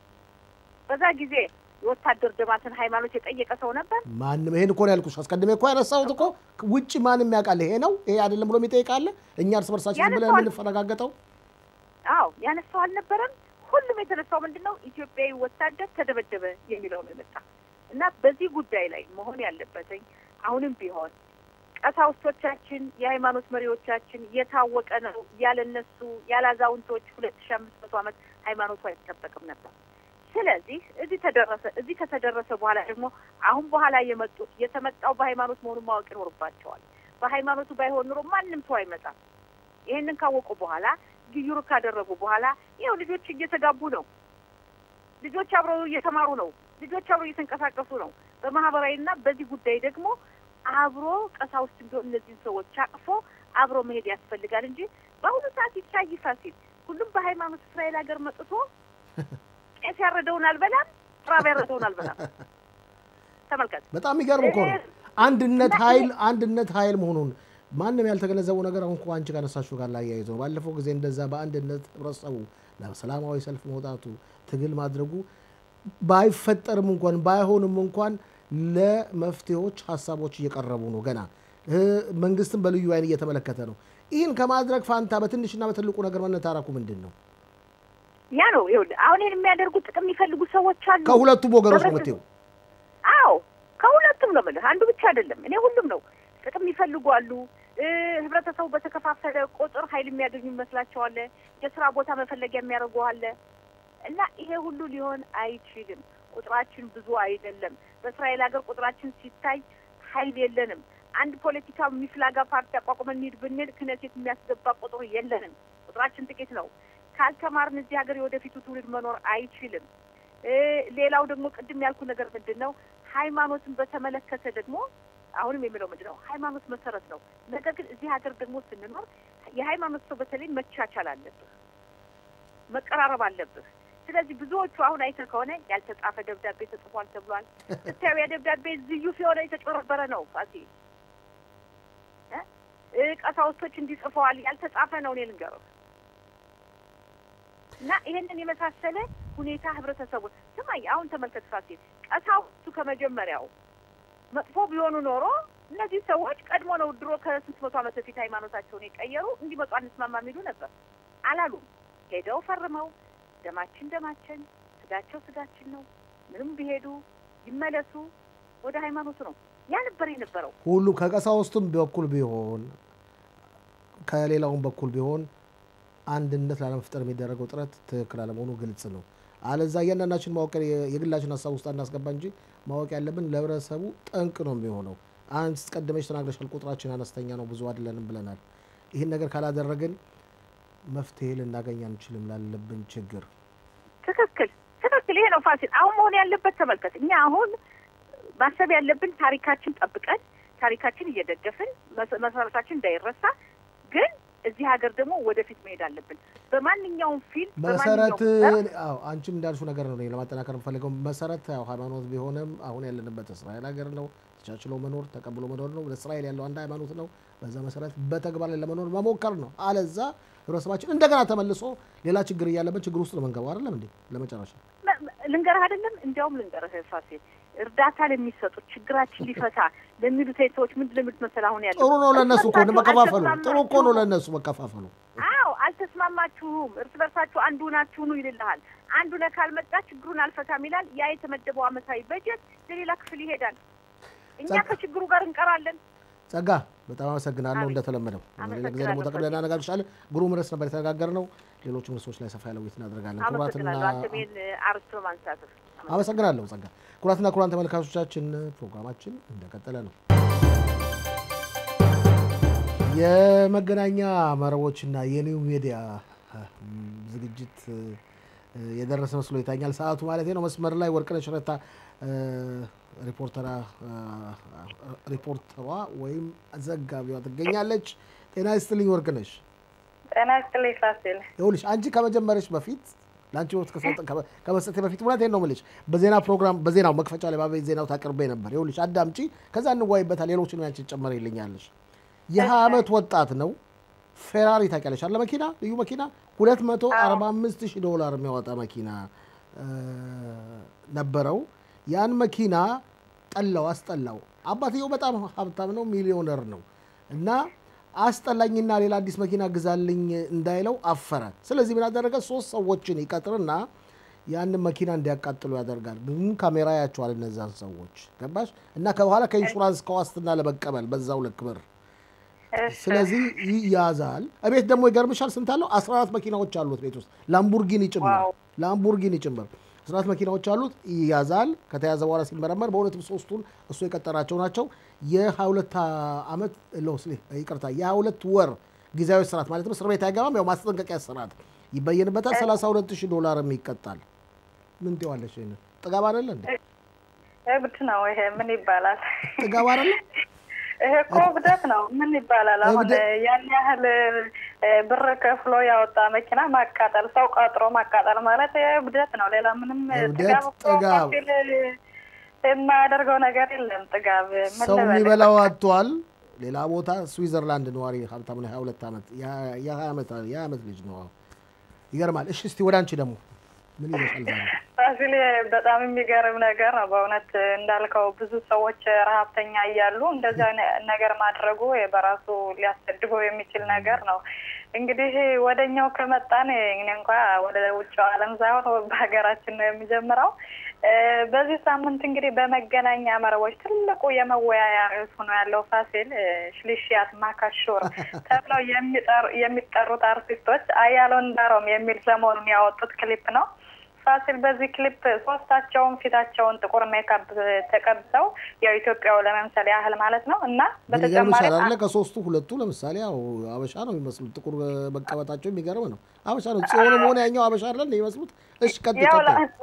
Speaker 6: በዛ ጊዜ የወታደር ደማስን ሃይማኖት የጠየቀ ሰው ነበር?
Speaker 1: ማንም። ይሄን እኮ ነው ያልኩሽ። አስቀድሜ እኮ ያነሳሁት እኮ ውጭ ማንም ያውቃል። ይሄ ነው ይሄ አይደለም ብሎ የሚጠይቃለ እኛ እርስ በርሳችን ብለን የምንፈረጋገጠው
Speaker 6: አዎ ያነሳው አልነበረም። ሁሉም የተነሳው ምንድን ነው? ኢትዮጵያዊ ወታደር ተደበደበ የሚለው ነው የመጣ እና በዚህ ጉዳይ ላይ መሆን ያለበትኝ አሁንም ቢሆን ቀሳውስቶቻችን፣ የሃይማኖት መሪዎቻችን የታወቀ ነው። ያለ እነሱ ያለ አዛውንቶች ሁለት ሺ አምስት መቶ ዓመት ሃይማኖቱ አይጠበቅም ነበር። ስለዚህ እዚህ ተደረሰ። እዚህ ከተደረሰ በኋላ ደግሞ አሁን በኋላ የመጡት የተመጣው በሃይማኖት መሆኑን ማወቅ ይኖርባቸዋል። በሃይማኖቱ ባይሆን ኑሮ ማንም ሰው አይመጣም። ይህንን ካወቁ በኋላ ግዩር ካደረጉ በኋላ ይኸው ልጆች እየተጋቡ ነው። ልጆች አብረው እየተማሩ ነው። ልጆች አብረው እየተንቀሳቀሱ ነው። በማህበራዊና በዚህ ጉዳይ ደግሞ አብሮ ቀሳውስት ቢሆን እነዚህን ሰዎች አቅፎ አብሮ መሄድ ያስፈልጋል እንጂ በአሁኑ ሰዓት ይታይ ፋሲል ሁሉም በሃይማኖት እስራኤል ሀገር መጥቶ ቄስ ያረደውን አልበላም፣ ራብ ያረደውን አልበላም። ተመልከት።
Speaker 1: በጣም የሚገርም እኮ ነው። አንድነት ኃይል አንድነት ኃይል መሆኑን ማንም ያልተገነዘበው ነገር አሁን እኮ አንቺ ካነሳችሁ ጋር ላያይዘው ነው። ባለፈው ጊዜ እንደዛ በአንድነት ህብረተሰቡ ለሰላማዊ ሰልፍ መውጣቱ ትግል ማድረጉ ባይፈጠርም እንኳን ባይሆንም እንኳን ለመፍትሄዎች ሀሳቦች እየቀረቡ ነው። ገና መንግስትም በልዩ አይን እየተመለከተ ነው። ይህን ከማድረግ ፋንታ በትንሽና በትልቁ ነገር መነታረኩ ምንድን ነው?
Speaker 6: ያ ነው ይኸውልህ፣ አሁን ይህን የሚያደርጉ ጥቅም የሚፈልጉ ሰዎች አሉ።
Speaker 1: ከሁለቱም ወገኖች ነው የምትይው?
Speaker 6: አዎ ከሁለቱም ነው የምልህ። አንዱ ብቻ አይደለም። እኔ ሁሉም ነው ጥቅም የሚፈልጉ አሉ። ህብረተሰቡ በተከፋፈለ ቁጥር ኃይል የሚያገኙ ይመስላቸዋል። የስራ ቦታ መፈለጊያ የሚያደርጉ አለ እና ይሄ ሁሉ ሊሆን አይችልም። ቁጥራችን ብዙ አይደለም። በእስራኤል ሀገር ቁጥራችን ሲታይ ኃይል የለንም። አንድ ፖለቲካ የሚፍላጋ ፓርቲ አቋቁመን እንሂድ ብንል ክነሴት የሚያስገባ ቁጥር የለንም። ቁጥራችን ጥቂት ነው። ካልተማርን እዚህ ሀገር የወደፊቱ ትውልድ መኖር አይችልም። ሌላው ደግሞ ቅድም ያልኩ ነገር ምንድን ነው ሃይማኖትን በተመለከተ ደግሞ አሁንም የሚለው ምንድን ነው ሃይማኖት መሰረት ነው። ነገር ግን እዚህ ሀገር ደግሞ ስንኖር የሃይማኖት ሰው በተለይ መቻቻል አለብህ፣ መቀራረብ አለብህ። ስለዚህ ብዙዎቹ አሁን አይተህ ከሆነ ያልተጻፈ ደብዳቤ ተጽፏል ተብሏል። ስታዩ ያ ደብዳቤ ዝዩፍ የሆነ የተጨበረበረ ነው። ፋሲ ቀሳውስቶች እንዲጽፈዋል ያልተጻፈ ነው። እኔ ልንገርህ እና ይሄንን የመሳሰለ ሁኔታ ህብረተሰቡ ስማኝ፣ አሁን ተመልከት ፋሲል፣ ቀሳውስቱ ከመጀመሪያው መጥፎ ቢሆኑ ኖሮ እነዚህ ሰዎች ቀድሞ ነው ድሮ ከስንት መቶ ዓመት በፊት ሃይማኖታቸውን የቀየሩ እንዲመጡ አንስማማ የሚሉ ነበር። አላሉም። ሄደው ፈርመው ደማችን ደማችን፣ ስጋቸው ስጋችን ነው፣ ምንም ቢሄዱ ይመለሱ ወደ ሃይማኖቱ ነው። ያ ነበር የነበረው።
Speaker 1: ሁሉም ከቀሳውስቱም በኩል ቢሆን ከሌላውም በኩል ቢሆን አንድነት ላለመፍጠር የሚደረገው ጥረት ትክክል አለመሆኑ ግልጽ ነው። አለዛ እያንዳንዳችን ማወቅ የግላችን ሀሳብ ውስጥ አናስገባ እንጂ ማወቅ ያለብን ለህብረተሰቡ ጠንቅ ነው የሚሆነው። አንድ ቀድመሽ ተናግረሻል፣ ቁጥራችን አነስተኛ ነው፣ ብዙ አይደለንም ብለናል። ይህን ነገር ካላደረግን መፍትሄ ልናገኝ አንችልም ላለብን ችግር።
Speaker 6: ትክክል ትክክል። ይሄ ነው ፋሲል አሁን መሆን ያለበት። ተመልከት፣ እኛ አሁን ማሰብ ያለብን ታሪካችን ጠብቀን ታሪካችን እየደገፍን መሰረታችን እንዳይረሳ ግን እዚህ ሀገር ደግሞ ወደፊት መሄድ አለብን። በማንኛውም ፊልም
Speaker 1: መሰረት አዎ፣ አንቺም እንዳልሽው ነገር ነው ለማጠናከር የምፈልገው መሰረት ያው ሃይማኖት ቢሆንም አሁን ያለንበት እስራኤል ሀገር ነው። ተቻችሎ መኖር ተቀብሎ መኖር ነው። እስራኤል ያለው አንድ ሃይማኖት ነው። በዛ መሰረት በተግባር ላይ ለመኖር መሞከር ነው። አለዛ ህብረተሰባችን እንደገና ተመልሶ ሌላ ችግር እያለበት ችግር ውስጥ ነው መንገባው። አይደለም እንዴ? ለመጨረሻ
Speaker 6: ልንገርህ አይደለም እንዲያውም ልንገርህ ፋሲል እርዳታ ለሚሰጡት ችግራችን ሊፈታ ለሚሉት ሰዎች ምንድን ነው የሚሉት መሰለህ? አሁን ያለው
Speaker 1: ጥሩ ነው ለእነሱ እኮ መከፋፈሉ ጥሩ እኮ ነው ለእነሱ መከፋፈሉ።
Speaker 6: አዎ አልተስማማችሁም፣ እርስ በርሳችሁ አንዱ ናችሁ ነው ይልልሃል። አንዱ ነህ ካልመጣ ችግሩን አልፈታም ይላል። ያ የተመደበው አመታዊ በጀት ለሌላ ክፍል ይሄዳል። እኛ ከችግሩ ጋር እንቀራለን።
Speaker 1: ጸጋ በጣም አመሰግናለሁ። እንደተለመደው ሌላ ጊዜ ደግሞ ተቀብለን እናነጋግርሻለን። ግሩም ርዕስ ነበር የተነጋገርነው። ሌሎችም ርዕሶች ላይ ሰፋ ያለ ውይይት እናደርጋለን። ኩራትና
Speaker 6: አንተሜን አርስቶ ማንሳትህ
Speaker 1: አመሰግናለሁ ጸጋ። ኩራትና ኩራን ተመልካቾቻችን ፕሮግራማችን እንደቀጠለ ነው። የመገናኛ መረቦችና የኒው ሚዲያ ዝግጅት የደረሰ መስሎ ይታኛል። ሰዓቱ ማለት ነው። መስመር ላይ ወርቅነሽ ረታ ሪፖርተሯ ወይም ዘጋቢዋ ትገኛለች። ጤና ይስጥልኝ ወርቅነሽ።
Speaker 7: ጤና ይስጥልኝ ፋሲል።
Speaker 1: ይኸውልሽ አንቺ ከመጀመሪያሽ በፊት ለአንቺ ወቅት ከመስጠቴ በፊት እውነቴን ነው የምልሽ በዜና ፕሮግራም በዜናው መክፈቻ ላይ ባቤት ዜናው ታቅርቤ ነበር። ይኸውልሽ አዳምጪ፣ ከዛ እንዋይበታል። ሌሎችን ያንቺ ጨመር ይልኛለሽ። የሀያ ዓመት ወጣት ነው። ፌራሪ ታውቂያለሽ አለ መኪና፣ ልዩ መኪና 245 ሺህ ዶላር የሚያወጣ መኪና ነበረው። ያን መኪና ጠላው፣ አስጠላው። አባትየው በጣም ሀብታም ነው፣ ሚሊዮነር ነው እና አስጠላኝና ሌላ አዲስ መኪና ግዛልኝ እንዳይለው አፈረ። ስለዚህ ምን አደረገ? ሶስት ሰዎችን ይቀጥርና ያንን መኪና እንዲያቃጥሉ ያደርጋል። ግን ካሜራ ያቸዋል እነዛን ሰዎች ገባሽ? እና ከበኋላ ከኢንሹራንስ ከዋስትና ለመቀበል በዛው ልክ ብር ስለዚህ ይያዛል። እቤት ደግሞ ይገርምሻል፣ ስንት አለው? 14 መኪናዎች አሉት ቤት ውስጥ ላምቡርጊኒ ጭምር ላምቡርጊኒ ጭምር 14 መኪናዎች አሉት። ይያዛል። ከተያዘ በኋላ ሲመረመር በእውነትም ሶስቱን እሱ የቀጠራቸው ናቸው። የ22 ዓመት ይቅርታ፣ የ22 ወር ጊዜያዊ ስርዓት ማለትም እስር ቤት አይገባም። ያው ማስጠንቀቂያ ስርዓት ይበየንበታል። 32 ሺህ ዶላርም ይቀጣል። ምን ትይዋለሽ? ይሄን ጥጋብ አይደለ እንዴ?
Speaker 7: እብድ ነው ይሄ። ምን ይባላል?
Speaker 1: ጥጋብ አይደለ?
Speaker 7: ይሄ እኮ እብደት ነው። ምን ይባላል? አሁን ያን ያህል ብር ከፍሎ ያወጣ መኪና ማቃጠል፣ ሰው ቀጥሮ ማቃጠል ማለት እብደት ነው። ሌላ ምንም ጥጋብ
Speaker 1: ጥጋብ
Speaker 7: የማያደርገው ነገር የለም። ጥጋብ
Speaker 1: ሰው የሚበላው አጥቷል። ሌላ ቦታ ስዊዘርላንድ ነዋሪ ሀብታም ነው። ሀያ ሁለት ዓመት የሀያ ዓመት ልጅ ነው። ይገርማል። እሺ እስቲ ወደ አንቺ ደግሞ ምን ይመስላል ዛሬ?
Speaker 7: ፋሲል በጣም የሚገርም ነገር ነው በእውነት እንዳልከው ብዙ ሰዎች ረሀብተኛ እያሉ እንደዚህ ነገር ማድረጉ በራሱ ሊያሰድበው የሚችል ነገር ነው። እንግዲህ ወደኛው ከመጣን እኔ እንኳ ወደ ውጭው ዓለም ሳይሆን በሀገራችን ነው የሚጀምረው። በዚህ ሳምንት እንግዲህ በመገናኛ መረቦች ትልቁ የመወያያ ርዕስ ሆኖ ያለው ፋሲል ሽሊሽያት ማካሾር ተብለው የሚጠሩት አርቲስቶች አያሎን ዳሮም የሚል ሰሞኑን ያወጡት ክሊፕ ነው። ፋሲል በዚህ ክሊፕ ሶስታቸውን ፊታቸውን ጥቁር ሜካፕ ተቀብተው ያው ኢትዮጵያው ለመምሰል ያህል ማለት ነው እና
Speaker 1: በተጨማሪ አለ ከሶስቱ ሁለቱ ለምሳሌ ያው አበሻ ነው የሚመስሉት። ጥቁር መቀበጣቸው የሚገርም ነው። አበሻ ነው ጽዮንም ሆነ ያኛው አበሻ አይደል የሚመስሉት። እሺ ቀጥ
Speaker 7: ያው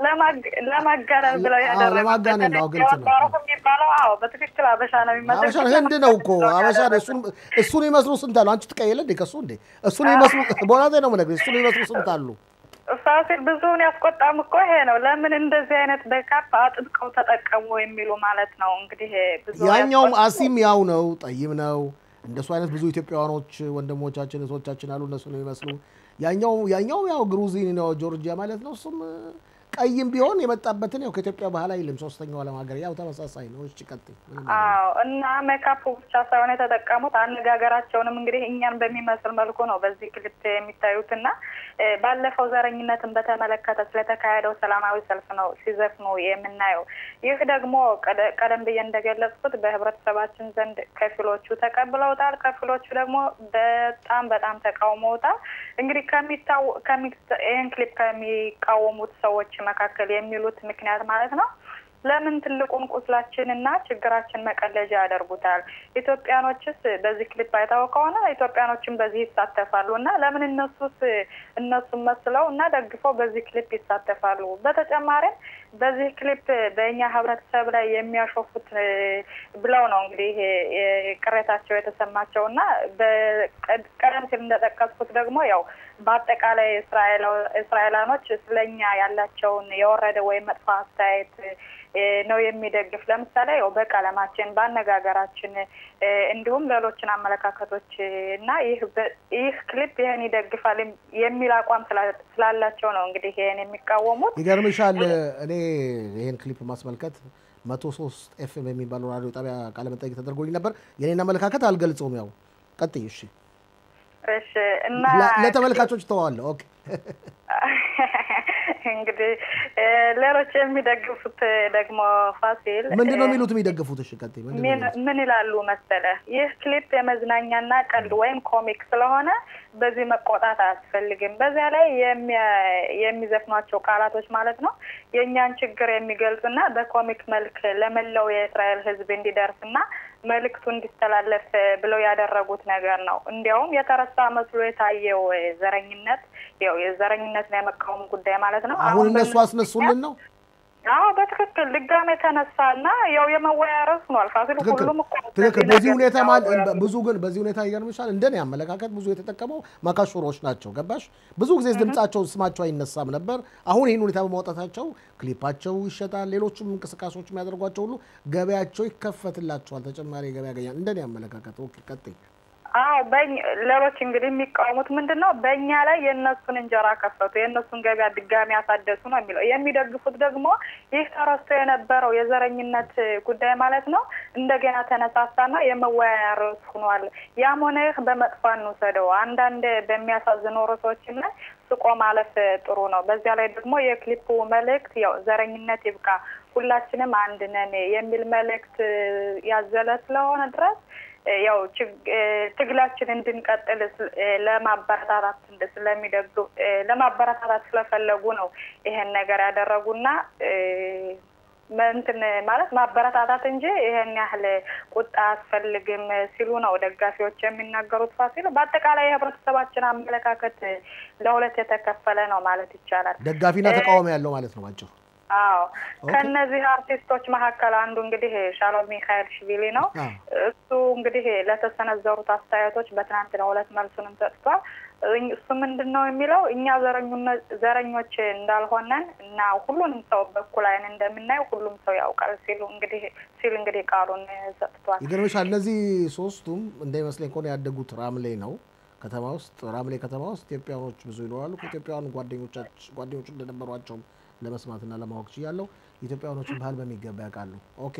Speaker 7: ለማጋነን ብለው ያደረጉት
Speaker 1: ለማጋነን ነው። ግልጽ ነው
Speaker 7: የሚባለው። አዎ በትክክል አበሻ ነው የሚመስሉት።
Speaker 1: አበሻ ነው ህንድ ነው እኮ አበሻ ነው። እሱን እሱን ይመስሉ ስንት አሉ? አንቺ ትቀየለ እንዴ ከሱ እንዴ? እሱን ይመስሉ በኋላ ነው የምነግርሽ። እሱን ይመስሉ ስንት አሉ?
Speaker 7: ፋሲል ብዙውን ያስቆጣም እኮ ይሄ ነው። ለምን እንደዚህ አይነት በካፕ አጥብቀው ተጠቀሙ የሚሉ ማለት ነው። እንግዲህ ብዙ
Speaker 1: ያኛውም አሲም ያው ነው፣ ጠይም ነው። እንደሱ አይነት ብዙ ኢትዮጵያውያኖች ወንድሞቻችን እህቶቻችን አሉ። እነሱ ነው የሚመስሉ። ያኛው ያኛው ያው ግሩዚን ነው ጆርጂያ ማለት ነው። እሱም ቀይም ቢሆን የመጣበትን ያው ከኢትዮጵያ ባህል አይልም። ሶስተኛው ዓለም ሀገር ያው ተመሳሳይ ነው። እሺ ቀጥይ።
Speaker 7: አዎ እና ሜካፕ ብቻ ሳይሆን የተጠቀሙት አነጋገራቸውንም እንግዲህ እኛን በሚመስል መልኩ ነው በዚህ ክሊፕ የሚታዩት እና ባለፈው ዘረኝነትን በተመለከተ ስለተካሄደው ሰላማዊ ሰልፍ ነው ሲዘፍኑ የምናየው። ይህ ደግሞ ቀደም ብዬ እንደገለጽኩት በህብረተሰባችን ዘንድ ከፊሎቹ ተቀብለውታል፣ ከፊሎቹ ደግሞ በጣም በጣም ተቃውመውታል። እንግዲህ ከሚታው ይህን ክሊፕ ከሚቃወሙት ሰዎች መካከል የሚሉት ምክንያት ማለት ነው ለምን ትልቁን ቁስላችንና ችግራችን መቀለጃ ያደርጉታል? ኢትዮጵያኖችስ በዚህ ክሊፕ አይታው ከሆነ ኢትዮጵያኖችን በዚህ ይሳተፋሉ እና ለምን እነሱስ እነሱን መስለው እና ደግፈው በዚህ ክሊፕ ይሳተፋሉ? በተጨማሪም በዚህ ክሊፕ በእኛ ህብረተሰብ ላይ የሚያሾፉት ብለው ነው እንግዲህ ቅሬታቸው የተሰማቸው እና ቀደም ሲል እንደጠቀስኩት ደግሞ ያው በአጠቃላይ እስራኤላኖች ስለኛ ያላቸውን የወረደ ወይም መጥፎ አስተያየት ነው የሚደግፍ። ለምሳሌ ያው በቀለማችን፣ በአነጋገራችን እንዲሁም ሌሎችን አመለካከቶች እና ይህ ይህ ክሊፕ ይህን ይደግፋል የሚል አቋም ስላላቸው ነው እንግዲህ ይህን የሚቃወሙት።
Speaker 1: ይገርምሻል እኔ ይህን ክሊፕ ማስመልከት መቶ ሶስት ኤፍኤም የሚባለው ራዲዮ ጣቢያ ቃለመጠይቅ ተደርጎልኝ ነበር። የኔን አመለካከት አልገልጸውም። ያው ቀጥይ እሺ።
Speaker 7: እሺ እና
Speaker 1: ለተመልካቾች ተዋለሁ። ኦኬ
Speaker 7: እንግዲህ ሌሎች የሚደግፉት ደግሞ ፋሲል
Speaker 1: ምንድን ነው የሚሉት? የሚደግፉት እሺ፣ ቀጥይ።
Speaker 7: ምን ይላሉ መሰለ? ይህ ክሊፕ የመዝናኛና ቀልድ ወይም ኮሚክ ስለሆነ በዚህ መቆጣት አያስፈልግም። በዚያ ላይ የሚዘፍኗቸው ቃላቶች ማለት ነው የእኛን ችግር የሚገልጹና በኮሚክ መልክ ለመላው የእስራኤል ሕዝብ እንዲደርስና መልእክቱ እንዲተላለፍ ብለው ያደረጉት ነገር ነው። እንዲያውም የተረሳ መስሎ የታየው ዘረኝነት ያው የዘረኝነትን የመቃወም ጉዳይ ማለት ነው።
Speaker 1: አሁን እነሱ አስነሱልን ነው።
Speaker 7: አዎ በትክክል ድጋሜ ተነሳና ያው የመወያ ርዕስ ሆኗል። ፋሲል ሁሉም እኮ
Speaker 1: ትክክል። በዚህ ሁኔታ ብዙ ግን በዚህ ሁኔታ ይገርምሻል፣ እንደኔ አመለካከት ብዙ የተጠቀመው ማካሾሮች ናቸው። ገባሽ? ብዙ ጊዜ ድምጻቸው ስማቸው አይነሳም ነበር። አሁን ይህን ሁኔታ በማውጣታቸው ክሊፓቸው ይሸጣል፣ ሌሎችም እንቅስቃሴዎች የሚያደርጓቸው ሁሉ ገበያቸው ይከፈትላቸዋል፣ ተጨማሪ ገበያ ያገኛል። እንደኔ አመለካከት። ኦኬ ቀጥይ።
Speaker 7: አዎ በኝ- ሌሎች እንግዲህ የሚቃወሙት ምንድን ነው? በእኛ ላይ የእነሱን እንጀራ ከፈቱ፣ የእነሱን ገበያ ድጋሚ ያሳደሱ ነው የሚለው። የሚደግፉት ደግሞ ይህ ተረስቶ የነበረው የዘረኝነት ጉዳይ ማለት ነው እንደገና ተነሳሳና የመወያያ ርዕስ ሆኗል። ያም ሆነ ይህ በመጥፎ እንውሰደው። አንዳንድ በሚያሳዝኑ ርዕሶችም ላይ ስቆ ማለፍ ጥሩ ነው። በዚያ ላይ ደግሞ የክሊፑ መልእክት ያው ዘረኝነት ይብቃ፣ ሁላችንም አንድ ነን የሚል መልእክት ያዘለ ስለሆነ ድረስ ያው ችግ- ትግላችን እንድንቀጥል ስ- ለማበረታታት እንደ- ስለሚደግፉ ለማበረታታት ስለፈለጉ ነው ይሄን ነገር ያደረጉና እንትን ማለት ማበረታታት እንጂ ይሄን ያህል ቁጣ አያስፈልግም ሲሉ ነው ደጋፊዎች የሚናገሩት። ፋሲል በአጠቃላይ የህብረተሰባችን አመለካከት ለሁለት የተከፈለ ነው ማለት ይቻላል።
Speaker 1: ደጋፊና ተቃዋሚ ያለው ማለት ነው ባጭሩ።
Speaker 7: አዎ
Speaker 1: ኦኬ።
Speaker 7: ከእነዚህ አርቲስቶች መካከል አንዱ እንግዲህ ሻሎም ሚካኤል ሽቪሊ ነው።
Speaker 1: አዎ።
Speaker 7: እሱ እንግዲህ ለተሰነዘሩት አስተያየቶች በትናንትናው ዕለት መልሱንም ሰጥቷል። እኝ- እሱ ምንድን ነው የሚለው እኛ ዘረኙነ- ዘረኞች እንዳልሆነን እና ሁሉንም ሰው በኩል አይን እንደምናየው ሁሉም ሰው ያውቃል ሲሉ እንግዲህ ሲል እንግዲህ ቃሉን ሰጥቷል።
Speaker 1: ይገርምሻል እነዚህ ሶስቱም እንዳይመስለኝ ከሆነ ያደጉት ራምሌ ነው ከተማ ውስጥ ራምሌ ከተማ ውስጥ ኢትዮጵያኖች ብዙ ይኖራሉ። ከኢትዮጵያውያን ጓደኞቻች ጓደኞች እንደነበሯቸውም ለመስማትና ለማወቅ ችያለሁ። ኢትዮጵያውያኖችን ባህል በሚገባ ያውቃሉ። ኦኬ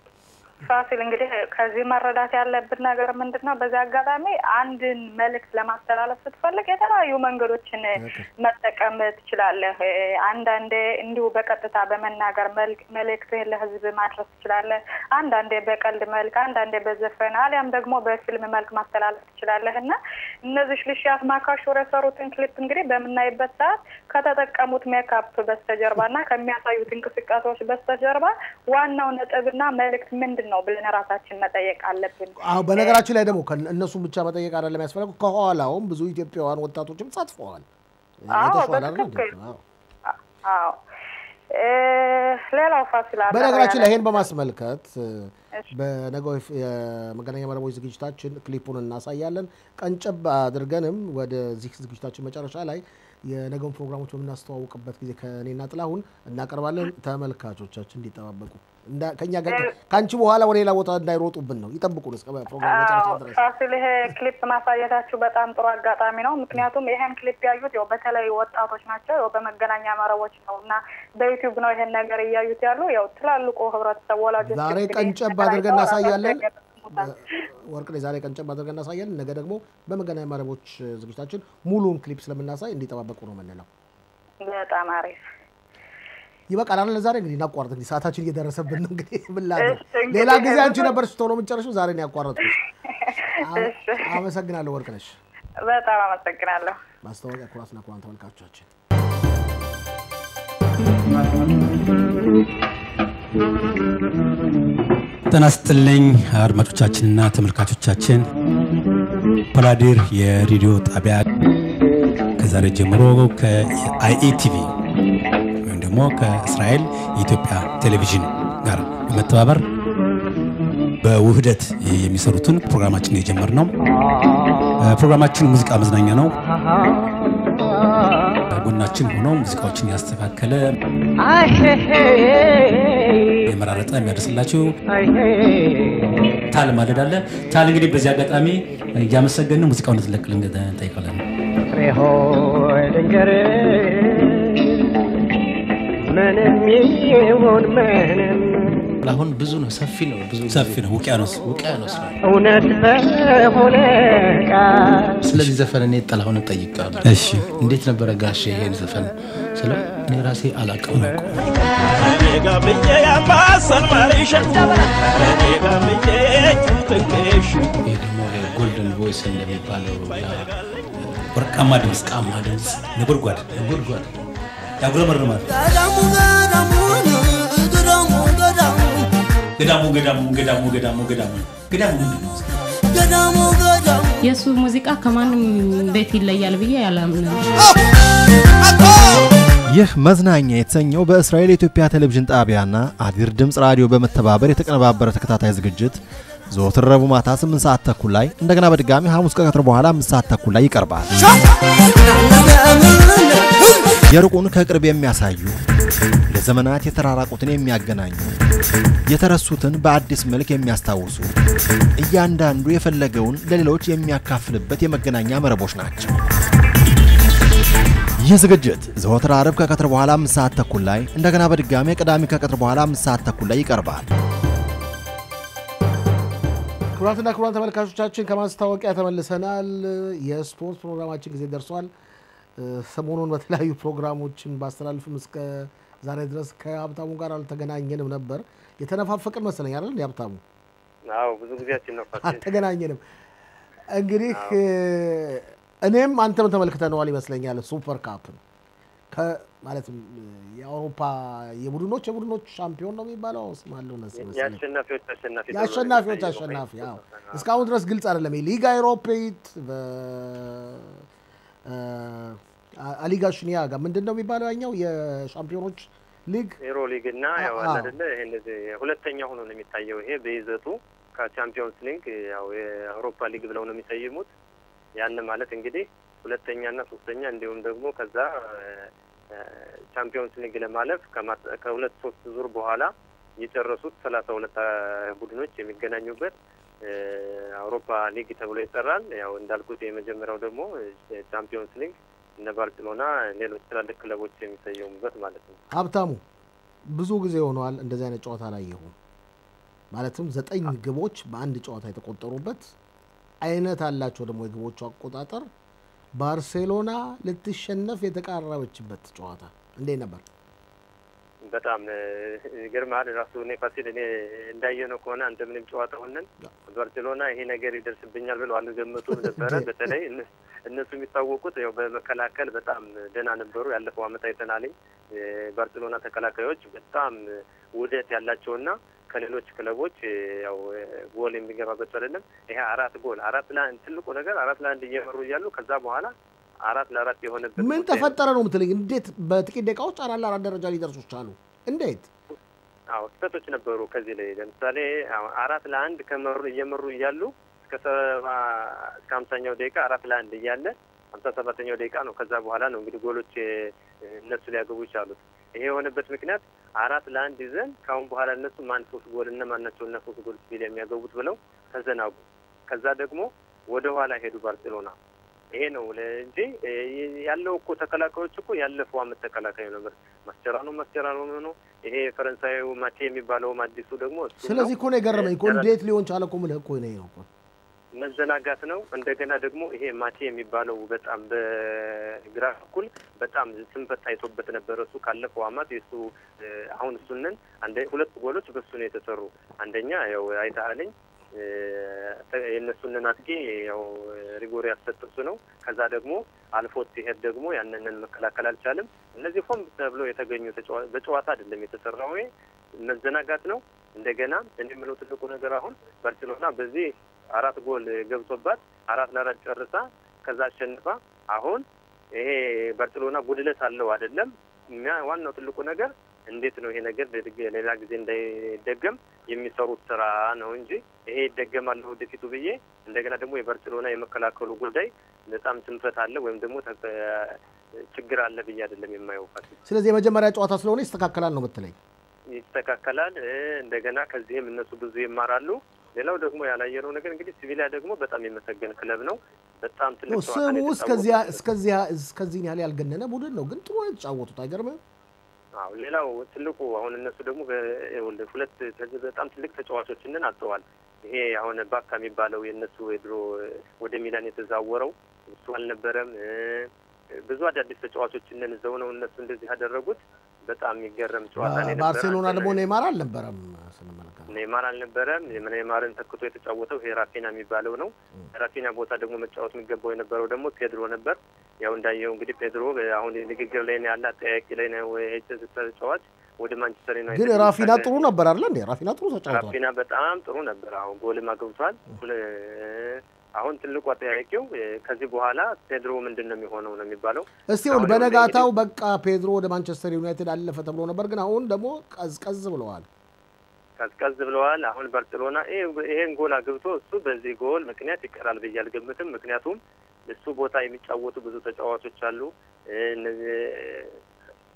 Speaker 7: ፋሲል እንግዲህ ከዚህ መረዳት ያለብን ነገር ምንድን ነው? በዚህ አጋጣሚ አንድን መልእክት ለማስተላለፍ ስትፈልግ የተለያዩ መንገዶችን
Speaker 1: ኦኬ።
Speaker 7: መጠቀም ትችላለህ። እ፣ አንዳንዴ እንዲሁ በቀጥታ በመናገር መልክ- መልእክትህን ለህዝብ ማድረስ ትችላለህ። አንዳንዴ በቀልድ መልክ፣ አንዳንዴ በዘፈን አሊያም ደግሞ በፊልም መልክ ማስተላለፍ ትችላለህ እና እነዚህ ልሽያት ማካሾር የሰሩትን ክሊፕ እንግዲህ በምናይበት ሰዓት ከተጠቀሙት ሜካፕ በስተጀርባ እና ከሚያሳዩት እንቅስቃሴዎች በስተጀርባ ዋናው ነጥብና መልእክት ምንድን ነው ብለን ራሳችን መጠየቅ አለብን።
Speaker 1: አዎ በነገራችን ላይ ደግሞ ከ- እነሱን ብቻ መጠየቅ አይደለም ያስፈለገው ከኋላውም ብዙ ኢትዮጵያውያን ወጣቶችም ተሳትፈዋል።
Speaker 7: አዎ፣
Speaker 1: የተሻለ አይደል እንዴ?
Speaker 7: በትክክል።
Speaker 1: አዎ።
Speaker 7: አዎ እ፣ ሌላው ፋሲል አጠር
Speaker 1: በነገራችን ላይ
Speaker 7: ያለ-
Speaker 1: ይሄን በማስመልከት
Speaker 7: እሺ።
Speaker 1: በነገው የፍ- የመገናኛ መረቦች ዝግጅታችን ክሊፑን እናሳያለን። ቀንጨብ አድርገንም ወደዚህ ዝግጅታችን መጨረሻ ላይ የነገውን ፕሮግራሞች በምናስተዋውቅበት ጊዜ ከእኔና ጥላሁን እናቀርባለን። ተመልካቾቻችን እንዲጠባበቁ እንዳ- ከእኛ ጋር ከአንቺ በኋላ ወደ ሌላ ቦታ እንዳይሮጡብን ነው። ይጠብቁን እስከ ፕሮግራም መጨረሻ
Speaker 7: አዎ፣
Speaker 1: ድረስ።
Speaker 7: ፋሲል ይሄ ክሊፕ ማሳየታችሁ በጣም ጥሩ አጋጣሚ ነው። ምክንያቱም ይሄን ክሊፕ ያዩት ያው በተለይ ወጣቶች ናቸው፣ ያው በመገናኛ መረቦች ነው እና በዩቲዩብ ነው ይሄን ነገር እያዩት ያሉ ያው ትላልቁ ህብረተሰብ ወላጆች
Speaker 1: ዛሬ
Speaker 7: እንግዲህ
Speaker 1: ቀንጨብ
Speaker 7: ተከራይተው
Speaker 1: አድርገን እናሳያለን።
Speaker 7: ራሳቸው ይገጥሙታል።
Speaker 1: ወርቅ ላይ ዛሬ ቀንጨብ አድርገን እናሳያለን። ነገ ደግሞ በመገናኛ መረቦች ዝግጅታችን ሙሉውን ክሊፕ ስለምናሳይ እንዲጠባበቁ ነው የምንለው።
Speaker 7: በጣም አሪፍ
Speaker 1: ይበቃል አይደል? ዛሬ እንግዲህ እናቋረጥ። እንግዲህ ሰዓታችን እየደረሰብን ነው። እንግዲህ ምን ላድርግ?
Speaker 7: እሺ፣ እንግዲህ
Speaker 1: ሌላ ጊዜ አንቺ
Speaker 7: ብዙ-
Speaker 1: ነበርሽ ቶሎ የምትጨርሺው፣ ዛሬ ነው ያቋረጥኩሽ። አ-
Speaker 7: እሺ።
Speaker 1: አመሰግናለሁ ወርቅነሽ።
Speaker 7: በጣም አመሰግናለሁ።
Speaker 1: ማስታወቂያ ኩራትና ኩራን ተመልካቾቻችን
Speaker 8: ጤና ይስጥልኝ አድማጮቻችንና ተመልካቾቻችን። ፓላዲር የሬዲዮ ጣቢያ ከዛሬ ጀምሮ ከአይኢቲቪ ወይም ደግሞ ከእስራኤል የኢትዮጵያ ቴሌቪዥን ጋር በመተባበር በውህደት የሚሰሩትን ፕሮግራማችን የጀመርነው ፕሮግራማችን ሙዚቃ መዝናኛ ነው። ጎናችን ሆኖ ሙዚቃዎችን ያስተካከለ የመራረጠ የሚያደርስላችሁ ታል ማለድ አለ። ታል እንግዲህ በዚህ አጋጣሚ እያመሰገንን ሙዚቃውን እንድትለቅልን እንጠይቃለን።
Speaker 9: ምንም ይሁን ምንም
Speaker 10: አሁን ብዙ ነው፣ ሰፊ ነው፣ ብዙ ጊዜ
Speaker 8: ሰፊ ነው፣ ውቅያኖስ
Speaker 10: ውቅያኖስ ነው።
Speaker 9: እውነት በሆነ ቃል
Speaker 10: ስለዚህ ዘፈን እኔ ጥላሁን እጠይቃለሁ።
Speaker 8: እሺ
Speaker 10: እንዴት ነበረ ጋሼ ይሄን ዘፈን ስለው እኔ ራሴ አላውቅም ነው ይሄ ደግሞ ጎልደን ቮይስ እንደሚባለው ያ
Speaker 8: ወርቃማ ድምፅ፣
Speaker 10: ቃማ ድምፅ
Speaker 8: ነጎድጓድ
Speaker 10: ጉድጓድ
Speaker 8: ያጉረመርማል። ገዳሙ ገዳሙ ገዳሙ ገዳሙ ገዳሙ ገዳሙ ምንድን ነው?
Speaker 11: የእሱ ሙዚቃ ከማንም ቤት ይለያል ብዬ ያላምንም።
Speaker 4: ይህ መዝናኛ የተሰኘው በእስራኤል የኢትዮጵያ ቴሌቪዥን ጣቢያና አዲር ድምፅ ራዲዮ በመተባበር የተቀነባበረ ተከታታይ ዝግጅት ዘወትር ረቡዕ ማታ 8 ሰዓት ተኩል ላይ እንደገና በድጋሚ ሐሙስ ከቀትር በኋላ 5 ሰዓት ተኩል ላይ ይቀርባል። የሩቁን ከቅርብ የሚያሳዩ ለዘመናት የተራራቁትን የሚያገናኙ የተረሱትን በአዲስ መልክ የሚያስታውሱ እያንዳንዱ የፈለገውን ለሌሎች የሚያካፍልበት የመገናኛ መረቦች ናቸው። ይህ ዝግጅት ዘወትር አርብ ከቀትር በኋላ አምስት ሰዓት ተኩል ላይ እንደገና በድጋሜ ቅዳሜ ከቀትር በኋላ አምስት ሰዓት ተኩል ላይ ይቀርባል።
Speaker 1: ክቡራትና ክቡራን ተመልካቾቻችን ከማስታወቂያ ተመልሰናል። የስፖርት ፕሮግራማችን ጊዜ ደርሷል። ሰሞኑን በተለያዩ ፕሮግራሞችን ባስተላልፍም እስከ ዛሬ ድረስ ከሀብታሙ ጋር አልተገናኘንም ነበር። የተነፋፈቅን መሰለኝ አይደል? ሀብታሙ
Speaker 12: አዎ፣ ብዙ ጊዜያችን ነው።
Speaker 1: አልተገናኘንም። እንግዲህ እኔም አንተም ተመልክተነዋል ይመስለኛል ሱፐር ካፕን ማለትም የአውሮፓ የቡድኖች የቡድኖች ሻምፒዮን ነው የሚባለው ስም አለው ነስ
Speaker 12: የአሸናፊዎች አሸናፊ
Speaker 1: የአሸናፊዎች አሸናፊ አዎ እስካሁን ድረስ ግልጽ አይደለም ሊጋ ኤሮፔት አሊጋ ሽኒያ ጋር ምንድን ነው የሚባለው ያኛው የሻምፒዮኖች ሊግ
Speaker 12: ኤሮ ሊግ እና ያው አይደለ ይሄ እንደዚህ ሁለተኛ ሆኖ ነው የሚታየው ይሄ በይዘቱ ከቻምፒዮንስ ሊግ ያው የአውሮፓ ሊግ ብለው ነው የሚሰይሙት ያን ማለት እንግዲህ ሁለተኛ እና ሶስተኛ እንዲሁም ደግሞ ከዛ ቻምፒዮንስ ሊግ ለማለፍ ከሁለት ሶስት ዙር በኋላ የጨረሱት ሰላሳ ሁለት ቡድኖች የሚገናኙበት አውሮፓ ሊግ ተብሎ ይጠራል። ያው እንዳልኩት የመጀመሪያው ደግሞ ቻምፒዮንስ ሊግ እነ ባርሴሎና፣ ሌሎች ትላልቅ ክለቦች የሚሰየሙበት ማለት ነው።
Speaker 1: ሀብታሙ ብዙ ጊዜ ሆነዋል እንደዚህ አይነት ጨዋታ ላይ ይሁን ማለትም ዘጠኝ ግቦች በአንድ ጨዋታ የተቆጠሩበት አይነት አላቸው ደግሞ የግቦቹ አቆጣጠር ባርሴሎና ልትሸነፍ የተቃረበችበት ጨዋታ እንዴት ነበር?
Speaker 12: በጣም ይገርምሃል። ራሱ እኔ ፋሲል እኔ እንዳየነው ከሆነ አንተ ምንም ጨዋታ ሆነን ባርሴሎና ይሄ ነገር ይደርስብኛል ብለው አልገመቱም ነበረ። በተለይ እነሱ የሚታወቁት ያው በመከላከል በጣም ደህና ነበሩ። ያለፈው ዓመት አይተናልኝ ባርሴሎና ተከላካዮች በጣም ውህደት ያላቸውና ከሌሎች ክለቦች ያው ጎል የሚገባበት አይደለም። ይሄ አራት ጎል አራት ለአንድ ትልቁ ነገር አራት ለአንድ እየመሩ እያሉ ከዛ በኋላ አራት ለአራት የሆነበት
Speaker 1: ምን ተፈጠረ ነው የምትለኝ? እንዴት በጥቂት ደቂቃዎች አራት ለአራት ደረጃ ሊደርሱ ቻሉ? እንዴት?
Speaker 12: አዎ ስህተቶች ነበሩ። ከዚህ ላይ ለምሳሌ አራት ለአንድ ከመሩ እየመሩ እያሉ እስከ ሰባ እስከ ሀምሳኛው ደቂቃ አራት ለአንድ እያለ ሀምሳ ሰባተኛው ደቂቃ ነው ከዛ በኋላ ነው እንግዲህ ጎሎች እነሱ ሊያገቡ ይቻሉት። ይሄ የሆነበት ምክንያት አራት ለአንድ ይዘን ከአሁን በኋላ እነሱ ማን ሶስት ጎል እነ ማን ናቸው እና ሶስት ጎል ሲል የሚያገቡት ብለው ተዘናጉ። ከዛ ደግሞ ወደ ኋላ ሄዱ ባርሴሎና። ይሄ ነው እንጂ ያለው እኮ ተከላካዮች እኮ ያለፈው አመት ተከላካዩ ነበር። ማስቸራኖ ማስቸራኖ ነው። ይሄ ፈረንሳዩ ማቴ የሚባለውም አዲሱ ደግሞ
Speaker 1: ስለዚህ እኮ ነው የገረመኝ እኮ እንዴት ሊሆን ቻለ እኮ የምልህ እኮ ነው እኮ
Speaker 12: መዘናጋት ነው። እንደገና ደግሞ ይሄ ማቴ የሚባለው በጣም በግራ በኩል በጣም ስንፈት ታይቶበት ነበረ። እሱ ካለፈው አመት የሱ አሁን እሱንን አንደ ሁለት ጎሎች በሱ ነው የተሰሩ። አንደኛ ያው አይተሃለኝ የእነሱንን አጥቂ ያው ሪጎሪ ያሰጠሱ ነው። ከዛ ደግሞ አልፎት ሲሄድ ደግሞ ያንንን መከላከል አልቻልም። እነዚህ ሆን ተብሎ የተገኙ በጨዋታ አይደለም የተሰራው መዘናጋት ነው። እንደገና እኔ የምለው ትልቁ ነገር አሁን ባርሴሎና በዚህ አራት ጎል ገብቶባት አራት ለአራት ጨርሳ ከዛ አሸንፋ አሁን ይሄ ባርሴሎና ጉድለት አለው አይደለም። ዋናው ትልቁ ነገር እንዴት ነው ይሄ ነገር ሌላ ጊዜ እንዳይደገም የሚሰሩት ስራ ነው እንጂ ይሄ ይደገማል ወደፊቱ ብዬ እንደገና ደግሞ የባርሴሎና የመከላከሉ ጉዳይ በጣም ስንፈት አለ ወይም ደግሞ ችግር አለ ብዬ አይደለም የማየው።
Speaker 1: ስለዚህ የመጀመሪያ ጨዋታ ስለሆነ ይስተካከላል ነው የምትለኝ?
Speaker 12: ይስተካከላል። እንደገና ከዚህም እነሱ ብዙ ይማራሉ። ሌላው ደግሞ ያላየነው ነገር እንግዲህ ሲቪሊያ ደግሞ በጣም የመሰገን ክለብ ነው። በጣም ትልቅ
Speaker 1: ስሙ እስከዚህን ያህል ያልገነነ ቡድን ነው፣ ግን ጥሩ ነው የተጫወቱት። አይገርምም?
Speaker 12: አዎ ሌላው ትልቁ አሁን እነሱ ደግሞ ሁለት በጣም ትልቅ ተጫዋቾችንን አጥተዋል። ይሄ አሁን ባካ የሚባለው የእነሱ የድሮ ወደ ሚላን የተዛወረው እሱ አልነበረም። ብዙ አዳዲስ ተጫዋቾችንን ይዘው ነው እነሱ እንደዚህ ያደረጉት። በጣም የሚገረም ጨዋታ ነው የነበረ።
Speaker 1: ባርሴሎና ደግሞ ኔይማር አልነበረም ስንመለከት
Speaker 12: ኔይማር አልነበረም። ኔይማርን ተክቶ የተጫወተው ይሄ ራፊና የሚባለው ነው። ራፊና ቦታ ደግሞ መጫወት የሚገባው የነበረው ደግሞ ፔድሮ ነበር። ያው እንዳየው እንግዲህ ፔድሮ አሁን ንግግር ላይ ነው ያለ፣ አጠያቂ ላይ ነው ተጫዋች ወደ ማንቸስተር ዩናይትድ
Speaker 1: ግን ራፊና ጥሩ ነበር አይደለ እንዴ? ራፊና ጥሩ ተጫውቷል።
Speaker 12: ራፊና በጣም ጥሩ ነበር። አሁን ጎልም አግብቷል። አሁን ትልቁ አጠያቂው ከዚህ በኋላ ፔድሮ ምንድን ነው የሚሆነው ነው የሚባለው።
Speaker 1: እስቲ ሁን በነጋታው በቃ ፔድሮ ወደ ማንቸስተር ዩናይትድ አለፈ ተብሎ ነበር፣ ግን አሁን ደግሞ ቀዝቀዝ ብለዋል።
Speaker 12: ቀዝቀዝ ብለዋል። አሁን ባርሴሎና ይሄን ጎል አግብቶ እሱ በዚህ ጎል ምክንያት ይቀራል ብዬ አልገምትም። ምክንያቱም እሱ ቦታ የሚጫወቱ ብዙ ተጫዋቾች አሉ።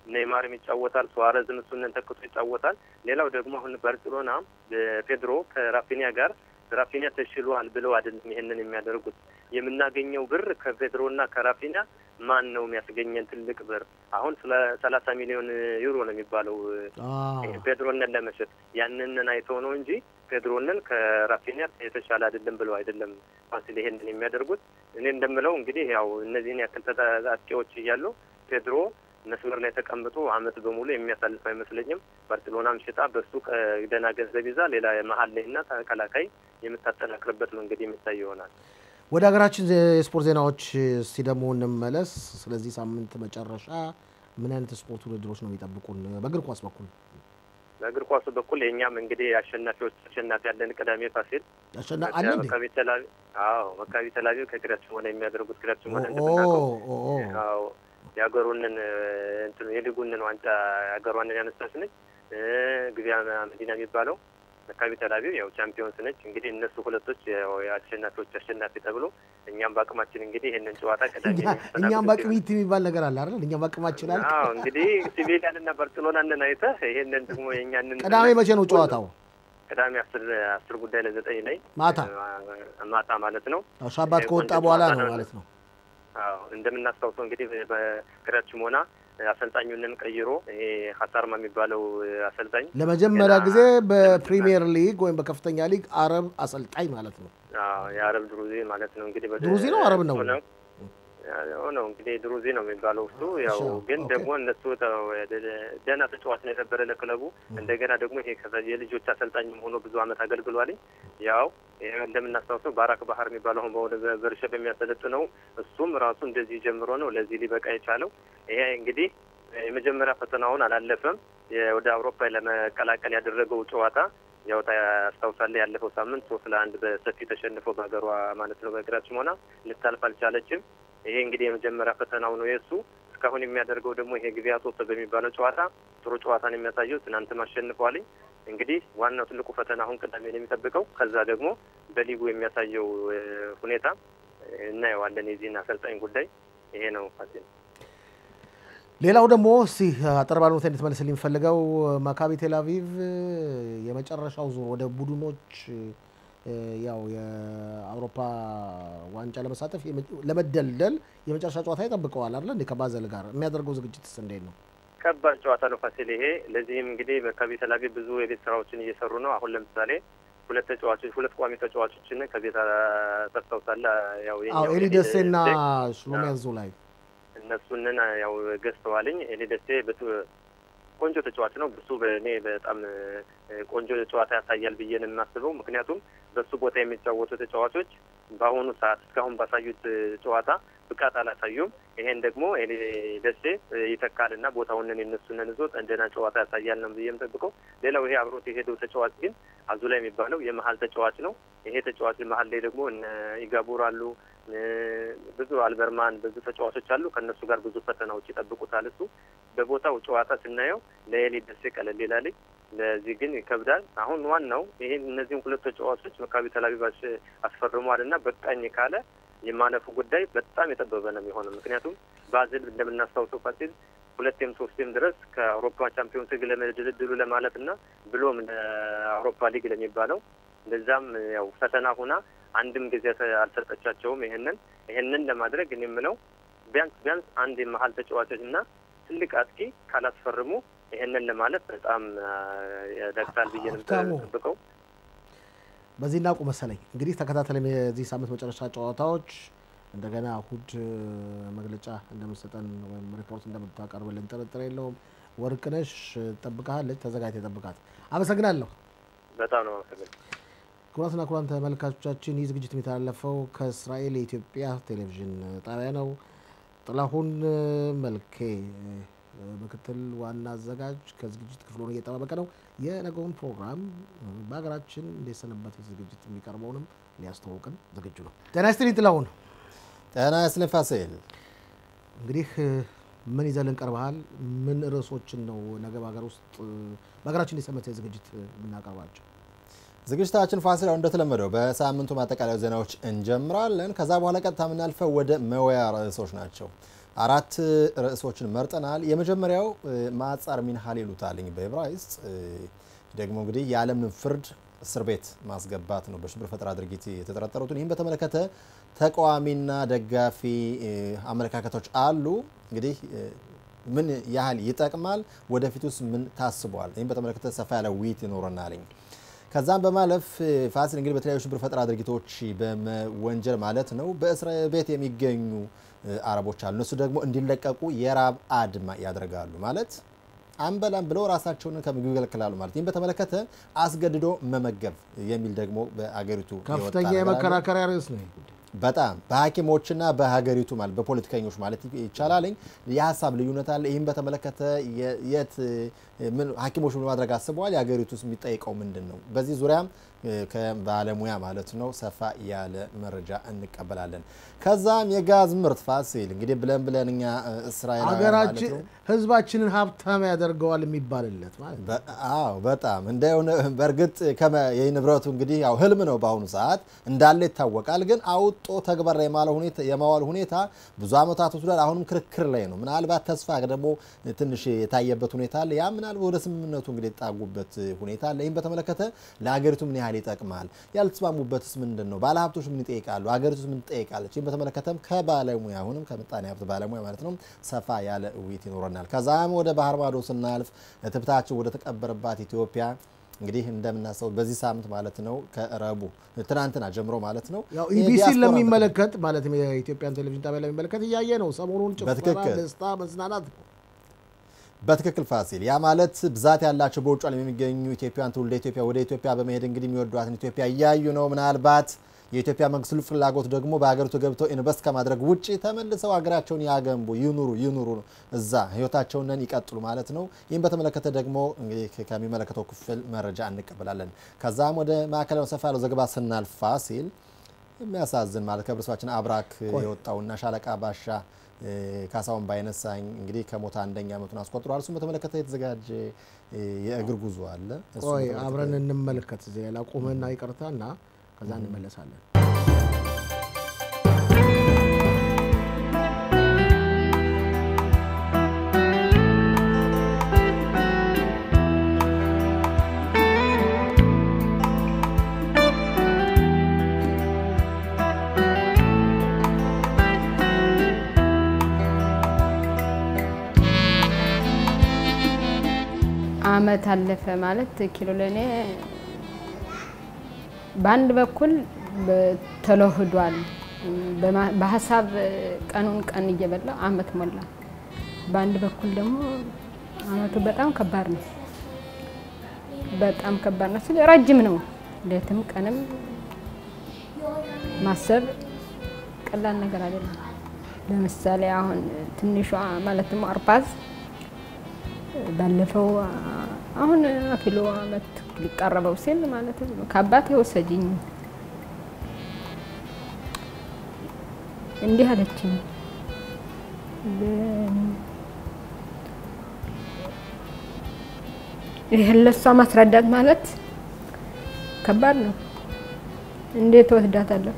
Speaker 12: ኔይማርም ይጫወታል፣ ሱዋረዝም እሱንን ተክቶ ይጫወታል። ሌላው ደግሞ አሁን ባርሴሎና ፔድሮ ከራፊኒያ ጋር ራፊኒያ ተሽሏል ብለው አይደለም ይሄንን የሚያደርጉት። የምናገኘው ብር ከፔድሮና ከራፊኒያ ማን ነው የሚያስገኘን ትልቅ ብር? አሁን ስለ ሰላሳ ሚሊዮን ዩሮ ነው የሚባለው ፔድሮንን ለመሸጥ ያንንን አይተው ነው እንጂ ፔድሮንን ከራፊኒያ የተሻለ አይደለም ብለው አይደለም ፋሲል ይሄንን የሚያደርጉት። እኔ እንደምለው እንግዲህ ያው እነዚህን ያክል ተጣጣቂዎች እያሉ ፔድሮ መስመር ላይ ተቀምጦ አመት በሙሉ የሚያሳልፍ አይመስለኝም። ባርሴሎናም ሽጣ በሱ ደህና ገንዘብ ይዛ ሌላ መሀል ላይና ተከላካይ የምታጠናክርበት መንገድ የሚታይ ይሆናል።
Speaker 1: ወደ ሀገራችን የስፖርት ዜናዎች እስቲ ደግሞ እንመለስ። ስለዚህ ሳምንት መጨረሻ ምን አይነት ስፖርት ውድድሮች ነው የሚጠብቁን በእግር ኳስ በኩል?
Speaker 12: በእግር ኳሱ በኩል የእኛም እንግዲህ አሸናፊዎች አሸናፊ ያለን ቅዳሜ ፋሲል
Speaker 1: አለ እንዴ?
Speaker 12: መካቢ ተላቪ አዎ መካቢ ተላቪ ከግሪያችን ሆነ የሚያደርጉት ግሪያችን ሆነ እንደምናውቀው አዎ የሀገሩንን እንትኑ የሊጉንን ዋንጫ ሀገሯንን ያነሳች ነች። ግቢያ መዲና የሚባለው መካቢ ተላቪቭ ያው ቻምፒዮንስ ነች። እንግዲህ እነሱ ሁለቶች የአሸናፊዎች አሸናፊ ተብሎ እኛም በአቅማችን እንግዲህ ይህንን ጨዋታ ቀዳሚ
Speaker 1: እኛም በአቅሚት የሚባል ነገር አለ አይደል? እኛም በአቅማችን አለ።
Speaker 12: አዎ እንግዲህ ሲቪሊያን እና ባርሴሎናንን አይተህ ይሄንን ደግሞ የእኛንን
Speaker 1: ቅዳሜ መቼ ነው ጨዋታው?
Speaker 12: ቅዳሜ አስር አስር ጉዳይ ለዘጠኝ ላይ
Speaker 1: ማታ
Speaker 12: ማታ ማለት ነው።
Speaker 1: ሻባት ከወጣ በኋላ ነው ማለት ነው።
Speaker 12: አዎ እንደምናስታውሰው እንግዲህ በግሪያችን ሆና አሰልጣኙንን ቀይሮ ይሄ ሀሳርማ የሚባለው አሰልጣኝ
Speaker 1: ለመጀመሪያ ጊዜ በፕሪሚየር ሊግ ወይም በከፍተኛ ሊግ አረብ አሰልጣኝ ማለት ነው።
Speaker 12: የአረብ ድሩዚ ማለት ነው እንግዲህ
Speaker 1: ድሩዚ ነው አረብ ነው
Speaker 12: ነው እንግዲህ ድሩዚ ነው የሚባለው እሱ። ያው ግን ደግሞ እነሱ ደህና ተጫዋች ነው የነበረ ለክለቡ። እንደገና ደግሞ ይሄ የልጆች አሰልጣኝም ሆኖ ብዙ አመት አገልግሏል። ያው እንደምናስታውሰው ባራክ ባህር የሚባለው አሁን በወደ በርሸብ የሚያሰለጥነው እሱም ራሱ እንደዚህ ጀምሮ ነው ለዚህ ሊበቃ የቻለው። ይሄ እንግዲህ የመጀመሪያ ፈተናውን አላለፈም። ወደ አውሮፓ ለመቀላቀል ያደረገው ጨዋታ ያው ታስታውሳለህ፣ ያለፈው ሳምንት ሶስት ለአንድ በሰፊ ተሸንፈው በሀገሯ ማለት ነው በግራችን ሆና ልታልፍ አልቻለችም። ይሄ እንግዲህ የመጀመሪያ ፈተናው ነው የእሱ። እስካሁን የሚያደርገው ደግሞ ይሄ ግቢያ ሶስት በሚባለው ጨዋታ ጥሩ ጨዋታን የሚያሳየው ትናንትም አሸንፈዋልኝ። እንግዲህ ዋናው ትልቁ ፈተና አሁን ቅዳሜ ነው የሚጠብቀው። ከዛ ደግሞ በሊጉ የሚያሳየው ሁኔታ እናየዋለን። የዚህን አሰልጣኝ ጉዳይ ይሄ ነው ፋሲል።
Speaker 1: ሌላው ደግሞ እስቲ አጠር ባለ ሁኔታ እንድትመልስ የሚፈልገው ማካቢ ቴልአቪቭ የመጨረሻው ዙር ወደ ቡድኖች ያው የአውሮፓ ዋንጫ ለመሳተፍ ለመደልደል የመጨረሻ ጨዋታ ይጠብቀዋል አይደል እንዴ? ከባዘል ጋር የሚያደርገው ዝግጅትስ እንዴት ነው?
Speaker 12: ከባድ ጨዋታ ነው ፋሲል ይሄ። ለዚህም እንግዲህ መካቢ ቴልአቪቭ ብዙ የቤት ስራዎችን እየሰሩ ነው። አሁን ለምሳሌ ሁለት ተጫዋቾች ሁለት ቋሚ ተጫዋቾችን ከቤት ታስታውሳለህ? ያው
Speaker 1: ኤሊ ደሴና ሽሎሚ አዞላይ
Speaker 12: እነሱንን ያው ገዝተዋልኝ። ኤሊ ደሴ ቆንጆ ተጫዋች ነው። ብሱ በእኔ በጣም ቆንጆ ጨዋታ ያሳያል ብዬ ነው የማስበው። ምክንያቱም በሱ ቦታ የሚጫወቱ ተጫዋቾች በአሁኑ ሰዓት እስካሁን ባሳዩት ጨዋታ ብቃት አላሳዩም። ይሄን ደግሞ ኤሊ ደሴ ይተካል እና ቦታውንን የነሱንን ይዞ እንደና ጨዋታ ያሳያል ነው ብዬ የምጠብቀው። ሌላው ይሄ አብሮት የሄደው ተጫዋች ግን አዙላ የሚባለው የመሀል ተጫዋች ነው። ይሄ ተጫዋች መሀል ላይ ደግሞ እነ ኢጋቡር አሉ፣ ብዙ አልበርማን ብዙ ተጫዋቾች አሉ። ከእነሱ ጋር ብዙ ፈተናዎች ይጠብቁታል። እሱ በቦታው ጨዋታ ስናየው ለኤሊ ደሴ ቀለል ይላል፣ ለዚህ ግን ይከብዳል። አሁን ዋናው ይሄ እነዚህም ሁለት ተጫዋቾች መካቢ ተላቪቭ አስፈርሟል እና በቃኝ ካለ የማለፉ ጉዳይ በጣም የጠበበ ነው የሚሆነው። ምክንያቱም ባዝል እንደምናስታውሰው ፋሲል ሁለቴም ሶስቴም ድረስ ከአውሮፓ ቻምፒዮንስ ሊግ ለድልድሉ ለማለፍ እና ብሎም ለአውሮፓ ሊግ ለሚባለው እንደዛም ያው ፈተና ሁና አንድም ጊዜ አልሰጠቻቸውም። ይህንን ይህንን ለማድረግ እኔ የምለው ቢያንስ ቢያንስ አንድ የመሀል ተጫዋቾች እና ትልቅ አጥቂ ካላስፈርሙ ይህንን ለማለት በጣም ያዳግታል ብዬ ነው የምጠብቀው።
Speaker 1: በዚህ እናቁ መሰለኝ። እንግዲህ ተከታተለም የዚህ ሳምንት መጨረሻ ጨዋታዎች እንደገና እሁድ መግለጫ እንደምትሰጠን ወይም ሪፖርት እንደምታቀርብልን ጥርጥር የለውም። ወርቅነሽ ጠብቃለች፣ ተዘጋጅተህ ጠብቃት። አመሰግናለሁ።
Speaker 12: በጣም ነው አመሰግናለሁ።
Speaker 1: ክቡራትና ክቡራን ተመልካቾቻችን ይህ ዝግጅት የሚተላለፈው ከእስራኤል የኢትዮጵያ ቴሌቪዥን ጣቢያ ነው። ጥላሁን መልኬ ምክትል ዋና አዘጋጅ ከዝግጅት ክፍል ሆኖ እየጠባበቀ ነው። የነገውን ፕሮግራም በሀገራችን እንዴት ሰነበት ዝግጅት የሚቀርበውንም ሊያስተዋውቅን ዝግጁ ነው። ጤና ይስጥልኝ ጥላሁን።
Speaker 4: ጤና ይስጥልኝ ፋሲል።
Speaker 1: እንግዲህ ምን ይዘልን ቀርበሃል? ምን ርዕሶችን ነው ነገ በሀገር ውስጥ በሀገራችን እንዴት ዝግጅት የምናቀርባቸው?
Speaker 4: ዝግጅታችን ፋሲል አሁን እንደተለመደው በሳምንቱ ማጠቃለያ ዜናዎች እንጀምራለን። ከዛ በኋላ ቀጥታ የምናልፈው ወደ መወያ ርዕሶች ናቸው። አራት ርዕሶችን መርጠናል። የመጀመሪያው ማጻር ሚንሃል ይሉታልኝ በዕብራይስጥ ደግሞ እንግዲህ የዓለምን ፍርድ እስር ቤት ማስገባት ነው፣ በሽብር ፈጠራ ድርጊት የተጠረጠሩትን። ይህም በተመለከተ ተቃዋሚና ደጋፊ አመለካከቶች አሉ። እንግዲህ ምን ያህል ይጠቅማል፣ ወደፊት ውስጥ ምን ታስቧል? ይህም በተመለከተ ሰፋ ያለ ውይይት ይኖረናልኝ። ከዛም በማለፍ ፋሲል እንግዲህ በተለያዩ ሽብር ፈጠራ ድርጊቶች በመወንጀል ማለት ነው በእስር ቤት የሚገኙ አረቦች አሉ። እነሱ ደግሞ እንዲለቀቁ የራብ አድማ ያደርጋሉ ማለት አንበላም ብለው ራሳቸውን ከምግብ ይከለክላሉ ማለት ይህም በተመለከተ አስገድዶ መመገብ የሚል ደግሞ በአገሪቱ
Speaker 1: ከፍተኛ የመከራከሪያ ርዕስ ነው።
Speaker 4: በጣም በሐኪሞችና በሀገሪቱ ማለት በፖለቲከኞች ማለት ይቻላልኝ የሀሳብ ልዩነት አለ። ይህም በተመለከተ የት ሐኪሞች ምን ማድረግ አስበዋል? የሀገሪቱ ውስጥ የሚጠይቀው ምንድን ነው? በዚህ ዙሪያም ከባለሙያ ማለት ነው ሰፋ ያለ መረጃ እንቀበላለን። ከዛም የጋዝ ምርት ፋሲል እንግዲህ ብለን ብለን እኛ እስራኤል
Speaker 1: ሀገራችን ህዝባችንን ሀብታም ያደርገዋል የሚባልለት ማለት ነው።
Speaker 4: አዎ በጣም እንደሆነ በእርግጥ የንብረቱ እንግዲህ ያው ህልም ነው በአሁኑ ሰዓት እንዳለ ይታወቃል። ግን አውጦ ተግባር ላይ የማዋል ሁኔታ ብዙ ዓመታት ወስዷል። አሁንም ክርክር ላይ ነው። ምናልባት ተስፋ ደግሞ ትንሽ የታየበት ሁኔታ አለ። ያ ምናልባት ወደ ስምምነቱ እንግዲህ የጣጉበት ሁኔታ አለ። ይህም በተመለከተ ለሀገሪቱ ምን ያህል ይጠቅማል? ያልተስማሙበትስ ምንድን ነው? ባለሀብቶች ምን ይጠይቃሉ? ሀገሪቱ ምን ትጠይቃለች? ይህም በተመለከተም ከባለሙያ አሁንም ከምጣኔ ሀብት ባለሙያ ማለት ነው ሰፋ ያለ ውይይት ይኖረናል። ከዛም ወደ ባህር ማዶ ስናልፍ እትብታችን ወደ ተቀበረባት ኢትዮጵያ እንግዲህ እንደምናስበው በዚህ ሳምንት ማለት ነው ከረቡ ትናንትና ጀምሮ ማለት ነው
Speaker 1: ያው ኢቢሲን ለሚመለከት ማለትም የኢትዮጵያን ቴሌቪዥን ጣቢያ ለሚመለከት እያየ ነው ሰሞኑን ጭፈራ፣ ደስታ፣ መዝናናት ነው።
Speaker 4: በትክክል ፋሲል፣ ያ ማለት ብዛት ያላቸው በውጭ ዓለም የሚገኙ ኢትዮጵያውያን ትውልደ ኢትዮጵያ ወደ ኢትዮጵያ በመሄድ እንግዲህ የሚወዷትን ኢትዮጵያ እያዩ ነው። ምናልባት የኢትዮጵያ መንግስት ልዩ ፍላጎት ደግሞ በሀገሪቱ ገብተው ኢንቨስት ከማድረግ ውጭ ተመልሰው ሀገራቸውን ያገንቡ ይኑሩ ይኑሩ እዛ ህይወታቸውን ይቀጥሉ ማለት ነው። ይህም በተመለከተ ደግሞ እንግዲህ ከሚመለከተው ክፍል መረጃ እንቀበላለን። ከዛም ወደ ማዕከላዊ ሰፋ ያለው ዘገባ ስናልፍ ፋሲል የሚያሳዝን ማለት ከህብረተሰባችን አብራክ የወጣውና ሻለቃ ባሻ ካሳሁን ባይነሳኝ እንግዲህ ከሞት አንደኛ ዓመቱን አስቆጥሯል። እሱም በተመለከተ የተዘጋጀ የእግር ጉዞ አለ።
Speaker 1: ቆይ አብረን እንመልከት። እዚህ ላይ ላቁምህና ይቅርታ እና ከዛ እንመለሳለን።
Speaker 13: አመት አለፈ ማለት ኪሎ ለእኔ በአንድ በኩል ተለህዷል። በሀሳብ ቀኑን ቀን እየበላ አመት ሞላ። በአንድ በኩል ደግሞ አመቱ በጣም ከባድ ነው። በጣም ከባድ ነው ስል ረጅም ነው። ሌትም ቀንም ማሰብ ቀላል ነገር አይደለም። ለምሳሌ አሁን ትንሿ ማለትም አርፓዝ ባለፈው አሁን ኪሎ አመት ሊቃረበው ሲል ማለት ከአባቴ ወሰጅኝ እንዲህ አለችኝ። ይህን ለሷ ማስረዳት ማለት ከባድ ነው። እንዴት ወስዳታለሁ?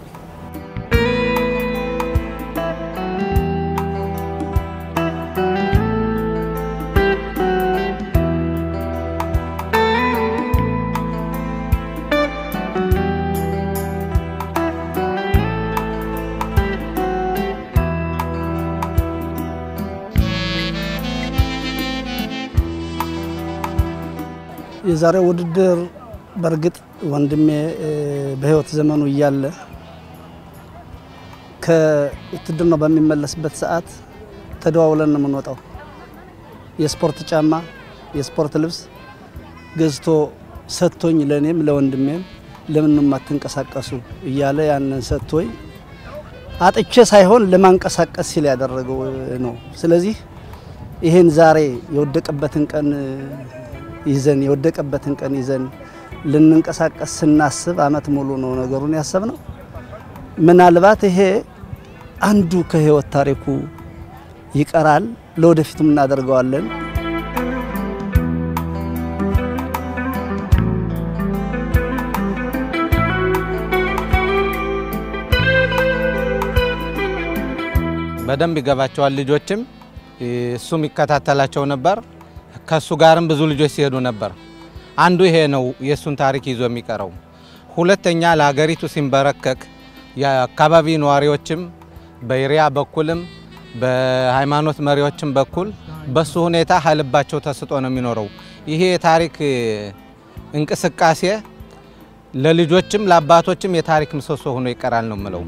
Speaker 14: የዛሬው ውድድር በእርግጥ ወንድሜ በህይወት ዘመኑ እያለ ከውትድርናው በሚመለስበት ሰዓት ተደዋውለን ነው የምንወጣው። የስፖርት ጫማ፣ የስፖርት ልብስ ገዝቶ ሰጥቶኝ ለእኔም ለወንድሜም ለምን የማትንቀሳቀሱ እያለ ያንን ሰጥቶኝ አጥቼ ሳይሆን ለማንቀሳቀስ ሲል ያደረገው ነው። ስለዚህ ይህን ዛሬ የወደቀበትን ቀን ይዘን የወደቀበትን ቀን ይዘን ልንንቀሳቀስ ስናስብ አመት ሙሉ ነው ነገሩን ያሰብነው። ምናልባት ይሄ አንዱ ከህይወት ታሪኩ ይቀራል፣ ለወደፊቱም እናደርገዋለን።
Speaker 15: በደንብ ይገባቸዋል። ልጆችም እሱም ይከታተላቸው ነበር። ከሱ ጋርም ብዙ ልጆች ሲሄዱ ነበር። አንዱ ይሄ ነው የእሱን ታሪክ ይዞ የሚቀረው። ሁለተኛ ለሀገሪቱ ሲንበረከክ የአካባቢ ነዋሪዎችም በኤሪያ በኩልም በሃይማኖት መሪዎችም በኩል በሱ ሁኔታ ሀልባቸው ተስጦ ነው የሚኖረው። ይሄ የታሪክ እንቅስቃሴ ለልጆችም ለአባቶችም የታሪክ ምሰሶ ሆኖ ይቀራል ነው የምለው።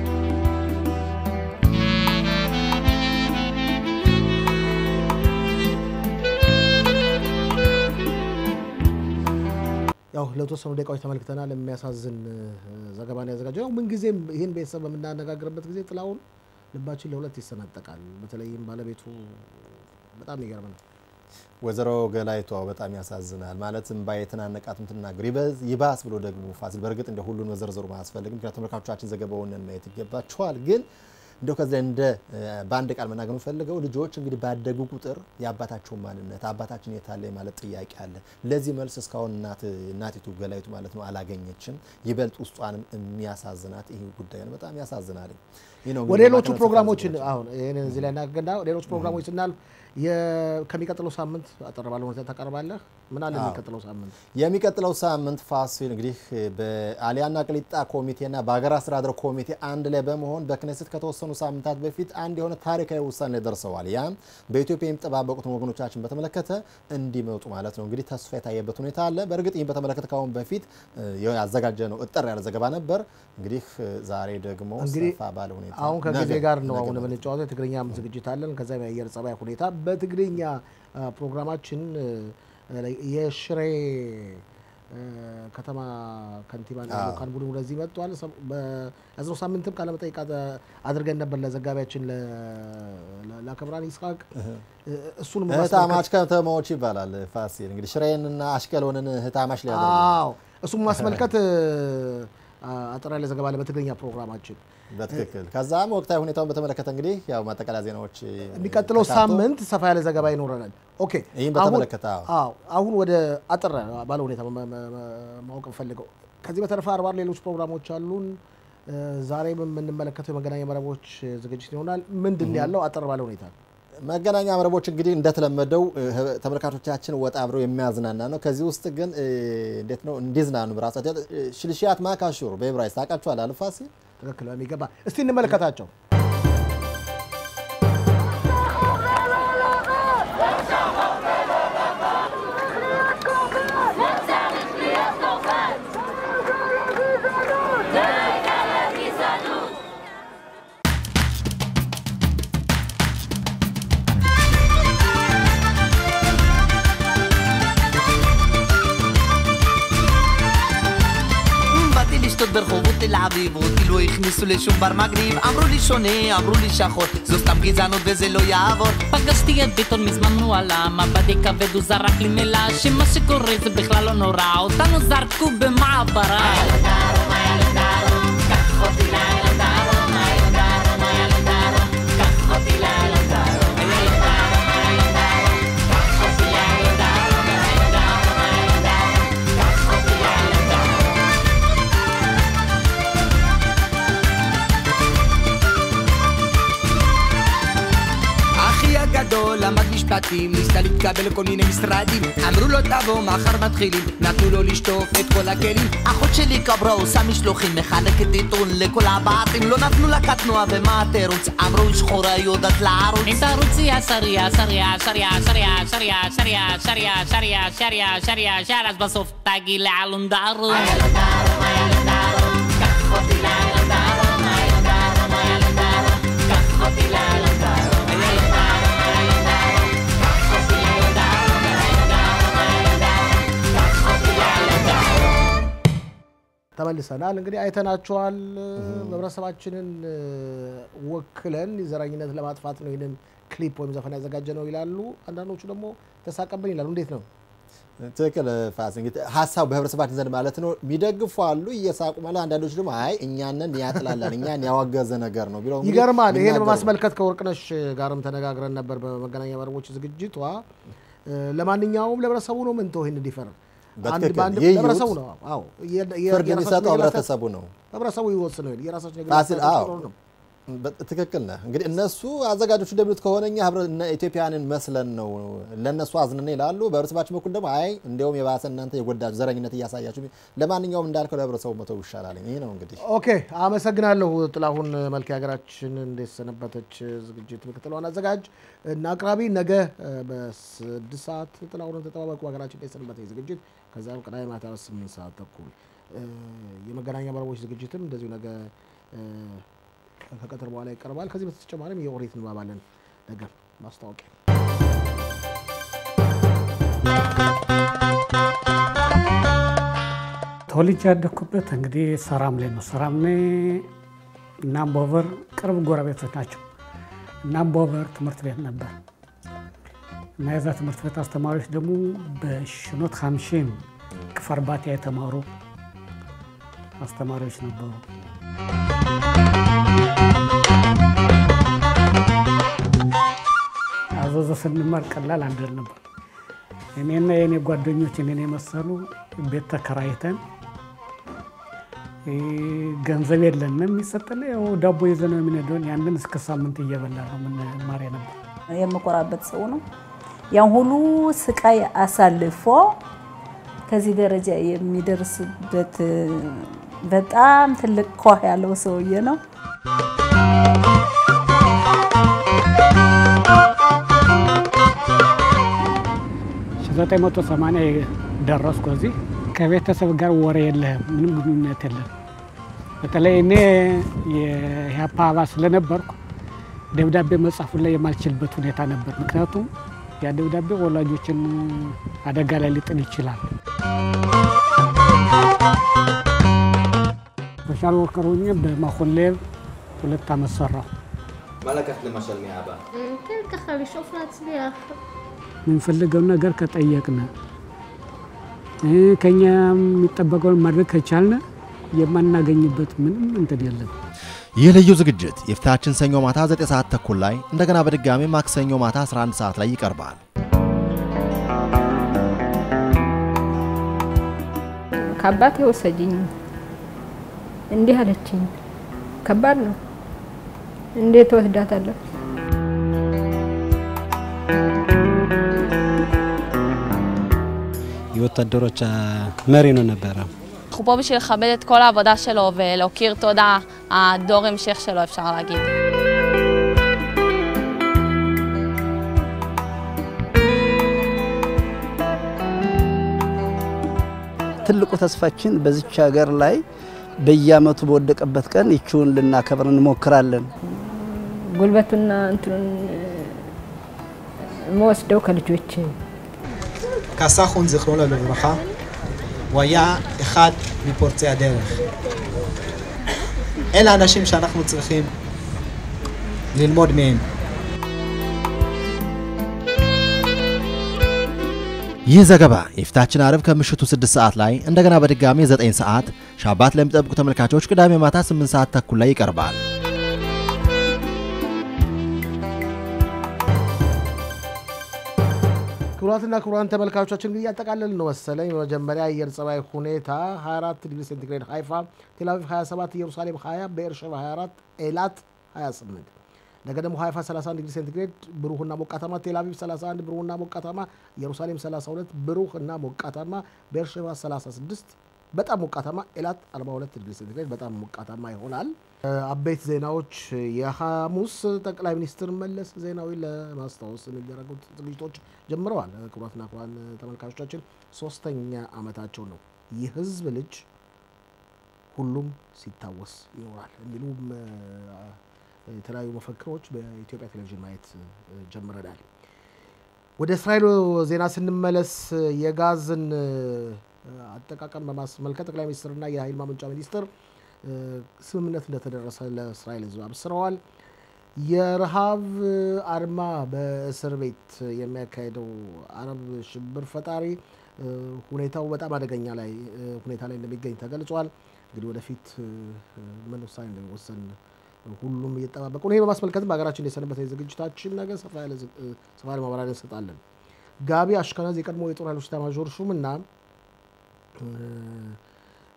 Speaker 1: ያው ለተወሰኑ ደቂቃዎች ተመልክተናል። የሚያሳዝን ዘገባ ነው ያዘጋጀው። ያው ምንጊዜም ይህን ቤተሰብ በምናነጋግርበት ጊዜ ጥላሁን ልባችን ለሁለት ይሰነጠቃል። በተለይም ባለቤቱ በጣም ይገርም ነው።
Speaker 4: ወይዘሮ ገላይቷ በጣም ያሳዝናል። ማለትም ባየተናነቃት ምትናገር ይባስ ብሎ ደግሞ ፋሲል በእርግጥ እንደ ሁሉን መዘርዘሩ ማያስፈልግም፣ ምክንያቱም ተመልካቾቻችን ዘገባውን ማየት ይገባቸዋል። ግን እንደው ከዚያ እንደ በአንድ ቃል መናገር የምፈልገው ልጆች እንግዲህ ባደጉ ቁጥር የአባታቸውን ማንነት አባታችን የታለ ማለት ጥያቄ አለ። ለዚህ መልስ እስካሁን እናቲቱ ገላይቱ ማለት ነው አላገኘችም። ይበልጥ ውስጧንም የሚያሳዝናት ይህ ጉዳይ ነው። በጣም ያሳዝናል።
Speaker 1: ወደ ሌሎቹ ፕሮግራሞችን አሁን ይህንን እዚህ ላይ እናገና ሌሎች ፕሮግራሞች ስናልፍ ከሚቀጥለው ሳምንት አጠር ባለ ሁኔታ ታቀርባለህ። ምን አለ የሚቀጥለው ሳምንት?
Speaker 4: የሚቀጥለው ሳምንት ፋሲል እንግዲህ በአሊያና ቅሊጣ ኮሚቴና በሀገር አስተዳደር ኮሚቴ አንድ ላይ በመሆን በክነስት ከተወሰኑ ሳምንታት በፊት አንድ የሆነ ታሪካዊ ውሳኔ ደርሰዋል። ያም በኢትዮጵያ የሚጠባበቁትን ወገኖቻችን በተመለከተ እንዲመጡ ማለት ነው። እንግዲህ ተስፋ የታየበት ሁኔታ አለ። በእርግጥ ይህን በተመለከተ ከአሁን በፊት ያዘጋጀ ነው እጠር ያለ ዘገባ ነበር። እንግዲህ ዛሬ ደግሞ ሰፋ ባለ ሁኔታ
Speaker 1: አሁን ከጊዜ ጋር ነው አሁን የምንጫወተው። የትግርኛም ዝግጅት አለን። ከዛ የአየር ጸባይ ሁኔታ በትግርኛ ፕሮግራማችን የሽሬ ከተማ ከንቲባ ልኡካን ቡድን ወደዚህ መጥቷል። በያዝነው ሳምንትም ቃለመጠይቅ አድርገን ነበር ለዘጋቢያችን ለክብራን ይስሐቅ። እሱን
Speaker 4: ህታማች ከተማዎች ይባላል ፋሲል እንግዲህ ሽሬንና አሽቀሎንን ህታማች ላይ
Speaker 1: እሱም ማስመልከት አጠር ያለ ዘገባ አለ በትግርኛ ፕሮግራማችን።
Speaker 4: በትክክል ከዛም ወቅታዊ ሁኔታውን በተመለከተ እንግዲህ ያው ማጠቃለያ ዜናዎች
Speaker 1: የሚቀጥለው ሳምንት ሰፋ ያለ ዘገባ ይኖረናል። ኦኬ
Speaker 4: ይህም በተመለከተ
Speaker 1: አሁን ወደ አጠር ባለ ሁኔታ ማወቅ ፈልገው ከዚህ በተረፈ አርባ ሌሎች ፕሮግራሞች አሉን። ዛሬ የምንመለከተው የመገናኛ መረቦች ዝግጅት ይሆናል። ምንድን ያለው አጠር ባለ ሁኔታ
Speaker 4: መገናኛ መረቦች እንግዲህ እንደተለመደው ተመልካቾቻችን ወጣ አብረው የሚያዝናና ነው። ከዚህ ውስጥ ግን እንዴት ነው እንዲዝናኑ ራሳቸው ሽልሽያት ማካሹር በዕብራይስጥ ታውቃችኋል አልፋሲ
Speaker 1: ትክክል በሚገባ እስቲ እንመለከታቸው።
Speaker 16: לשתות ברחובות תל אביב אותי לא הכניסו לשום בר מגניב אמרו לי שונה, אמרו לי שחור זו סתם גזענות וזה לא יעבור
Speaker 17: פגשתי את ביטון מזמן הוא עלה מבטי כבד הוא זרק לי מילה שמה שקורה זה בכלל לא נורא אותנו זרקו במעברה קח אותי לאילון דרום, איילון דרום, איילון דרום קח אותי לאילון דרום, איילון דרום, איילון דרום קח אותי לאילון דרום, איילון דרום, איילון דרום קח אותי לאילון דרום
Speaker 16: אחי הגדול למד משפטים, ניסה להתקבל לכל מיני משרדים אמרו לו תבוא, מחר מתחילים נתנו לו לשטוף את כל הכלים אחות שלי קברה עושה משלוחים מחלקת עיתון לכל הבעתים לא נתנו לה קטנוע ומה התירוץ אמרו היא שחורה יודעת לערוץ
Speaker 17: אם תרוצי ישר ישר ישר ישר ישר ישר ישר ישר ישר ישר ישר אז בסוף תגיעי לאלון דרום איילון דרום, איילון דרום קח אותי לאילון דרום, איילון דרום, איילון דרום קח אותי לאילון דרום איילון דרום, איילון דרום קח אותי לאילון דרום, איילון דרום, איילון דרום קח אותי לאילון דרום
Speaker 1: ተመልሰናል። እንግዲህ አይተናቸዋል። ህብረተሰባችንን ወክለን ዘረኝነት ለማጥፋት ነው ይህንን ክሊፕ ወይም ዘፈን ያዘጋጀ ነው ይላሉ። አንዳንዶቹ ደግሞ ተሳቀብን ይላሉ። እንዴት ነው?
Speaker 4: ትክክል ፋስ እንግዲህ ሀሳቡ በህብረተሰባችን ዘንድ ማለት ነው የሚደግፉ አሉ እየሳቁ ማለት አንዳንዶች ደግሞ አይ እኛንን ያጥላላል እኛን ያወገዘ ነገር ነው ቢለው
Speaker 1: ይገርማል። ይሄን በማስመልከት ከወርቅነሽ ጋርም ተነጋግረን ነበር በመገናኛ መረቦች ዝግጅቷ። ለማንኛውም ለህብረተሰቡ ነው ምን ተው ይህን እንዲፈር ለህብረተሰቡ ነው። አዎ
Speaker 4: ፍርድ የሚሰጠው ህብረተሰቡ ነው።
Speaker 1: ህብረተሰቡ ይወስነው የራሳቸው
Speaker 4: ፋሲል አዎ ትክክል ነህ። እንግዲህ እነሱ አዘጋጆቹ እንደሚሉት ከሆነ እኛ ህብረ ኢትዮጵያውያንን መስለን ነው ለእነሱ አዝነን ይላሉ። በህብረተሰባችን በኩል ደግሞ አይ እንዲያውም የባሰ እናንተ የጎዳችሁ ዘረኝነት እያሳያችሁ፣ ለማንኛውም እንዳልከው ለህብረተሰቡ መተው ይሻላል። ይህ ነው እንግዲህ።
Speaker 1: ኦኬ፣ አመሰግናለሁ ጥላሁን መልክ። የሀገራችን እንዴት ሰነበተች ዝግጅት ምክትል ዋና አዘጋጅ እና አቅራቢ። ነገ በስድስት ሰዓት ጥላሁንን ተጠባበቁ። ሀገራችን እንዴት ሰነበተች ዝግጅት ከዚያም ቅዳሜ ማታ ስምንት ሰዓት ተኩል የመገናኛ መረቦች ዝግጅትም እንደዚሁ ነገ ከቀትር በኋላ ይቀርባል። ከዚህ በተጨማሪም የኦሪት ንባብ አለን። ነገ ማስታወቂያ
Speaker 18: ተወልጄ ያደግኩበት እንግዲህ ሰራምሌ ነው። ሰራምሌ እና አምቦበር ቅርብ ጎረቤቶች ናቸው። እና አምቦበር ትምህርት ቤት ነበር እና የዛ ትምህርት ቤት አስተማሪዎች ደግሞ በሽኖት ሀምሺን ክፈርባቲያ የተማሩ አስተማሪዎች ነበሩ። አዘዞ ስንማር ቀላል አንደል ነበር። እኔና የእኔ ጓደኞች እኔን የመሰሉ ቤት ተከራይተን ገንዘብ የለንም የሚሰጠን ያው ዳቦ ይዘን ነው የምንሄደውን ያንን እስከ ሳምንት እየበላ ነው የምንማር ነበር።
Speaker 19: የምኮራበት ሰው ነው። ያን ሁሉ ስቃይ አሳልፎ ከዚህ ደረጃ የሚደርስበት በጣም ትልቅ ኮህ ያለው ሰውዬ ነው።
Speaker 18: ዘጠኝ መቶ ሰማንያ ደረስኩ እዚህ። ከቤተሰብ ጋር ወሬ የለህም፣ ምንም ግንኙነት የለም። በተለይ እኔ የኢህአፓ አባል ስለነበርኩ ደብዳቤ መጻፉን ላይ የማልችልበት ሁኔታ ነበር። ምክንያቱም ያ ደብዳቤ ወላጆችን አደጋ ላይ ሊጥል ይችላል። ሶሻል ወርከር ሆኜ በማኮሌብ ሁለት ዓመት ሰራሁ።
Speaker 4: מה לקחת למשל מאבא?
Speaker 11: כן, ככה לשאוף להצליח.
Speaker 18: የምንፈልገውን ነገር ከጠየቅን ከኛ የሚጠበቀውን ማድረግ ከቻልን የማናገኝበት ምንም እንትን የለም።
Speaker 4: ይህ ልዩ ዝግጅት የፊታችን ሰኞ ማታ 9 ሰዓት ተኩል ላይ እንደገና በድጋሚ ማክሰኞ ማታ 11 ሰዓት ላይ ይቀርባል።
Speaker 13: ከአባቴ ወሰጅኝ እንዲህ አለችኝ። ከባድ ነው። እንዴት ወስዳታለሁ?
Speaker 20: የወታደሮች መሪ ነው ነበረ።
Speaker 21: אנחנו פה בשביל לכבד את כל העבודה שלו ולהוקיר תודה, הדור המשך שלו, אפשר להגיד.
Speaker 14: ትልቁ ተስፋችን በዚች ሀገር ላይ በየአመቱ በወደቀበት ቀን ይችውን ልናከብር እንሞክራለን።
Speaker 13: ጉልበቱና እንትኑን የምወስደው ከልጆች
Speaker 22: ካሳሁን זיכרונו לברכה, הוא היה אחד מפורצי הדרך. אלה האנשים שאנחנו צריכים ללמוד מהם.
Speaker 4: ይህ ዘገባ የፊታችን አርብ ከምሽቱ 6 ሰዓት ላይ እንደገና በድጋሚ 9 ሰዓት ሻባት ለሚጠብቁ ተመልካቾች ቅዳሜ ማታ 8 ሰዓት ተኩል ላይ ይቀርባል።
Speaker 1: ክቡራትና ክቡራን ተመልካቾቻችን እንግዲህ እያጠቃለልን ነው መሰለኝ። በመጀመሪያ አየር ጸባይ ሁኔታ 24 ዲግሪ ሴንቲግሬድ ሀይፋ፣ ቴልአቪቭ 27፣ ኢየሩሳሌም 20፣ ቤርሸባ 24፣ ኤላት 28። ነገ ደግሞ ሀይፋ 31 ዲግሪ ሴንቲግሬድ ብሩህና ሞቃታማ፣ ቴልአቪቭ 31 ብሩህና ሞቃታማ፣ ኢየሩሳሌም 32 ብሩህና ሞቃታማ፣ ቤርሸባ 36 በጣም ሞቃታማ፣ ኤላት 42 ዲግሪ ሴንቲግሬድ በጣም ሞቃታማ ይሆናል። አበይት ዜናዎች የሐሙስ ጠቅላይ ሚኒስትር መለስ ዜናዊ ለማስታወስ የሚደረጉት ዝግጅቶች ጀምረዋል። ክቡራትና ክቡራን ተመልካቾቻችን ሶስተኛ ዓመታቸው ነው። የህዝብ ልጅ ሁሉም ሲታወስ ይኖራል የሚሉም የተለያዩ መፈክሮች በኢትዮጵያ ቴሌቪዥን ማየት ጀምረናል። ወደ እስራኤል ዜና ስንመለስ የጋዝን አጠቃቀም በማስመልከት ጠቅላይ ሚኒስትርና የኃይል ማመንጫ ሚኒስትር ስምምነት እንደተደረሰ ለእስራኤል ህዝብ አብስረዋል። የረሃብ አድማ በእስር ቤት የሚያካሄደው አረብ ሽብር ፈጣሪ ሁኔታው በጣም አደገኛ ላይ ሁኔታ ላይ እንደሚገኝ ተገልጿል። እንግዲህ ወደፊት ምን ውሳኔ እንደሚወሰን ሁሉም እየጠባበቁ ነው። ይህ በማስመልከትም በሀገራችን የሰነበተ ዝግጅታችን ነገ ሰፋ ያለ ማብራሪያ እንሰጣለን። ጋቢ አሽከናዝ የቀድሞ የጦር ኃይሎች ኤታማዦር ሹም እና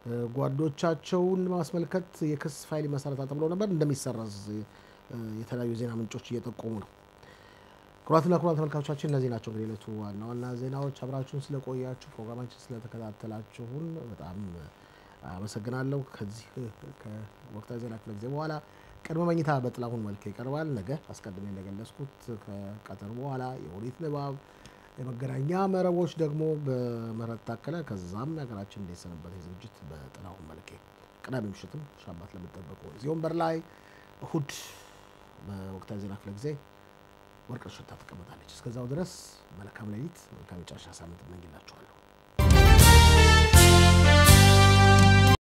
Speaker 1: ጓዶቻቸውን ማስመልከት የክስ ፋይል ይመሰረታል ተብሎ ነበር እንደሚሰረዝ የተለያዩ ዜና ምንጮች እየጠቆሙ ነው። ክቡራትና ክቡራን ተመልካቾቻችን እነዚህ ናቸው እንግዲህ ዕለቱ ዋና ዋና ዜናዎች። አብራችሁን ስለቆያችሁ ፕሮግራማችን ስለተከታተላችሁን በጣም አመሰግናለሁ። ከዚህ ከወቅታዊ ዜና ክፍለ ጊዜ በኋላ ቅድመ መኝታ በጥላሁን መልክ ይቀርባል። ነገ አስቀድሜ እንደገለጽኩት ከቀጠር በኋላ የኦሪት ንባብ፣ የመገናኛ መረቦች ደግሞ በምህረት ታከለ፣ ከዛም የሀገራችን እንዴት ሰነበት ዝግጅት በጥላሁን መልኬ፣ ቅዳሜ ምሽትም ሻባት ለምጠበቁ እዚህ ወንበር ላይ እሁድ በወቅታዊ ዜና ክፍለ ጊዜ ወርቅነሽ ሽታ ትቀመጣለች። እስከዛው ድረስ መልካም ሌሊት፣ መልካም የጨረሻ ሳምንት እመኝላችኋለሁ።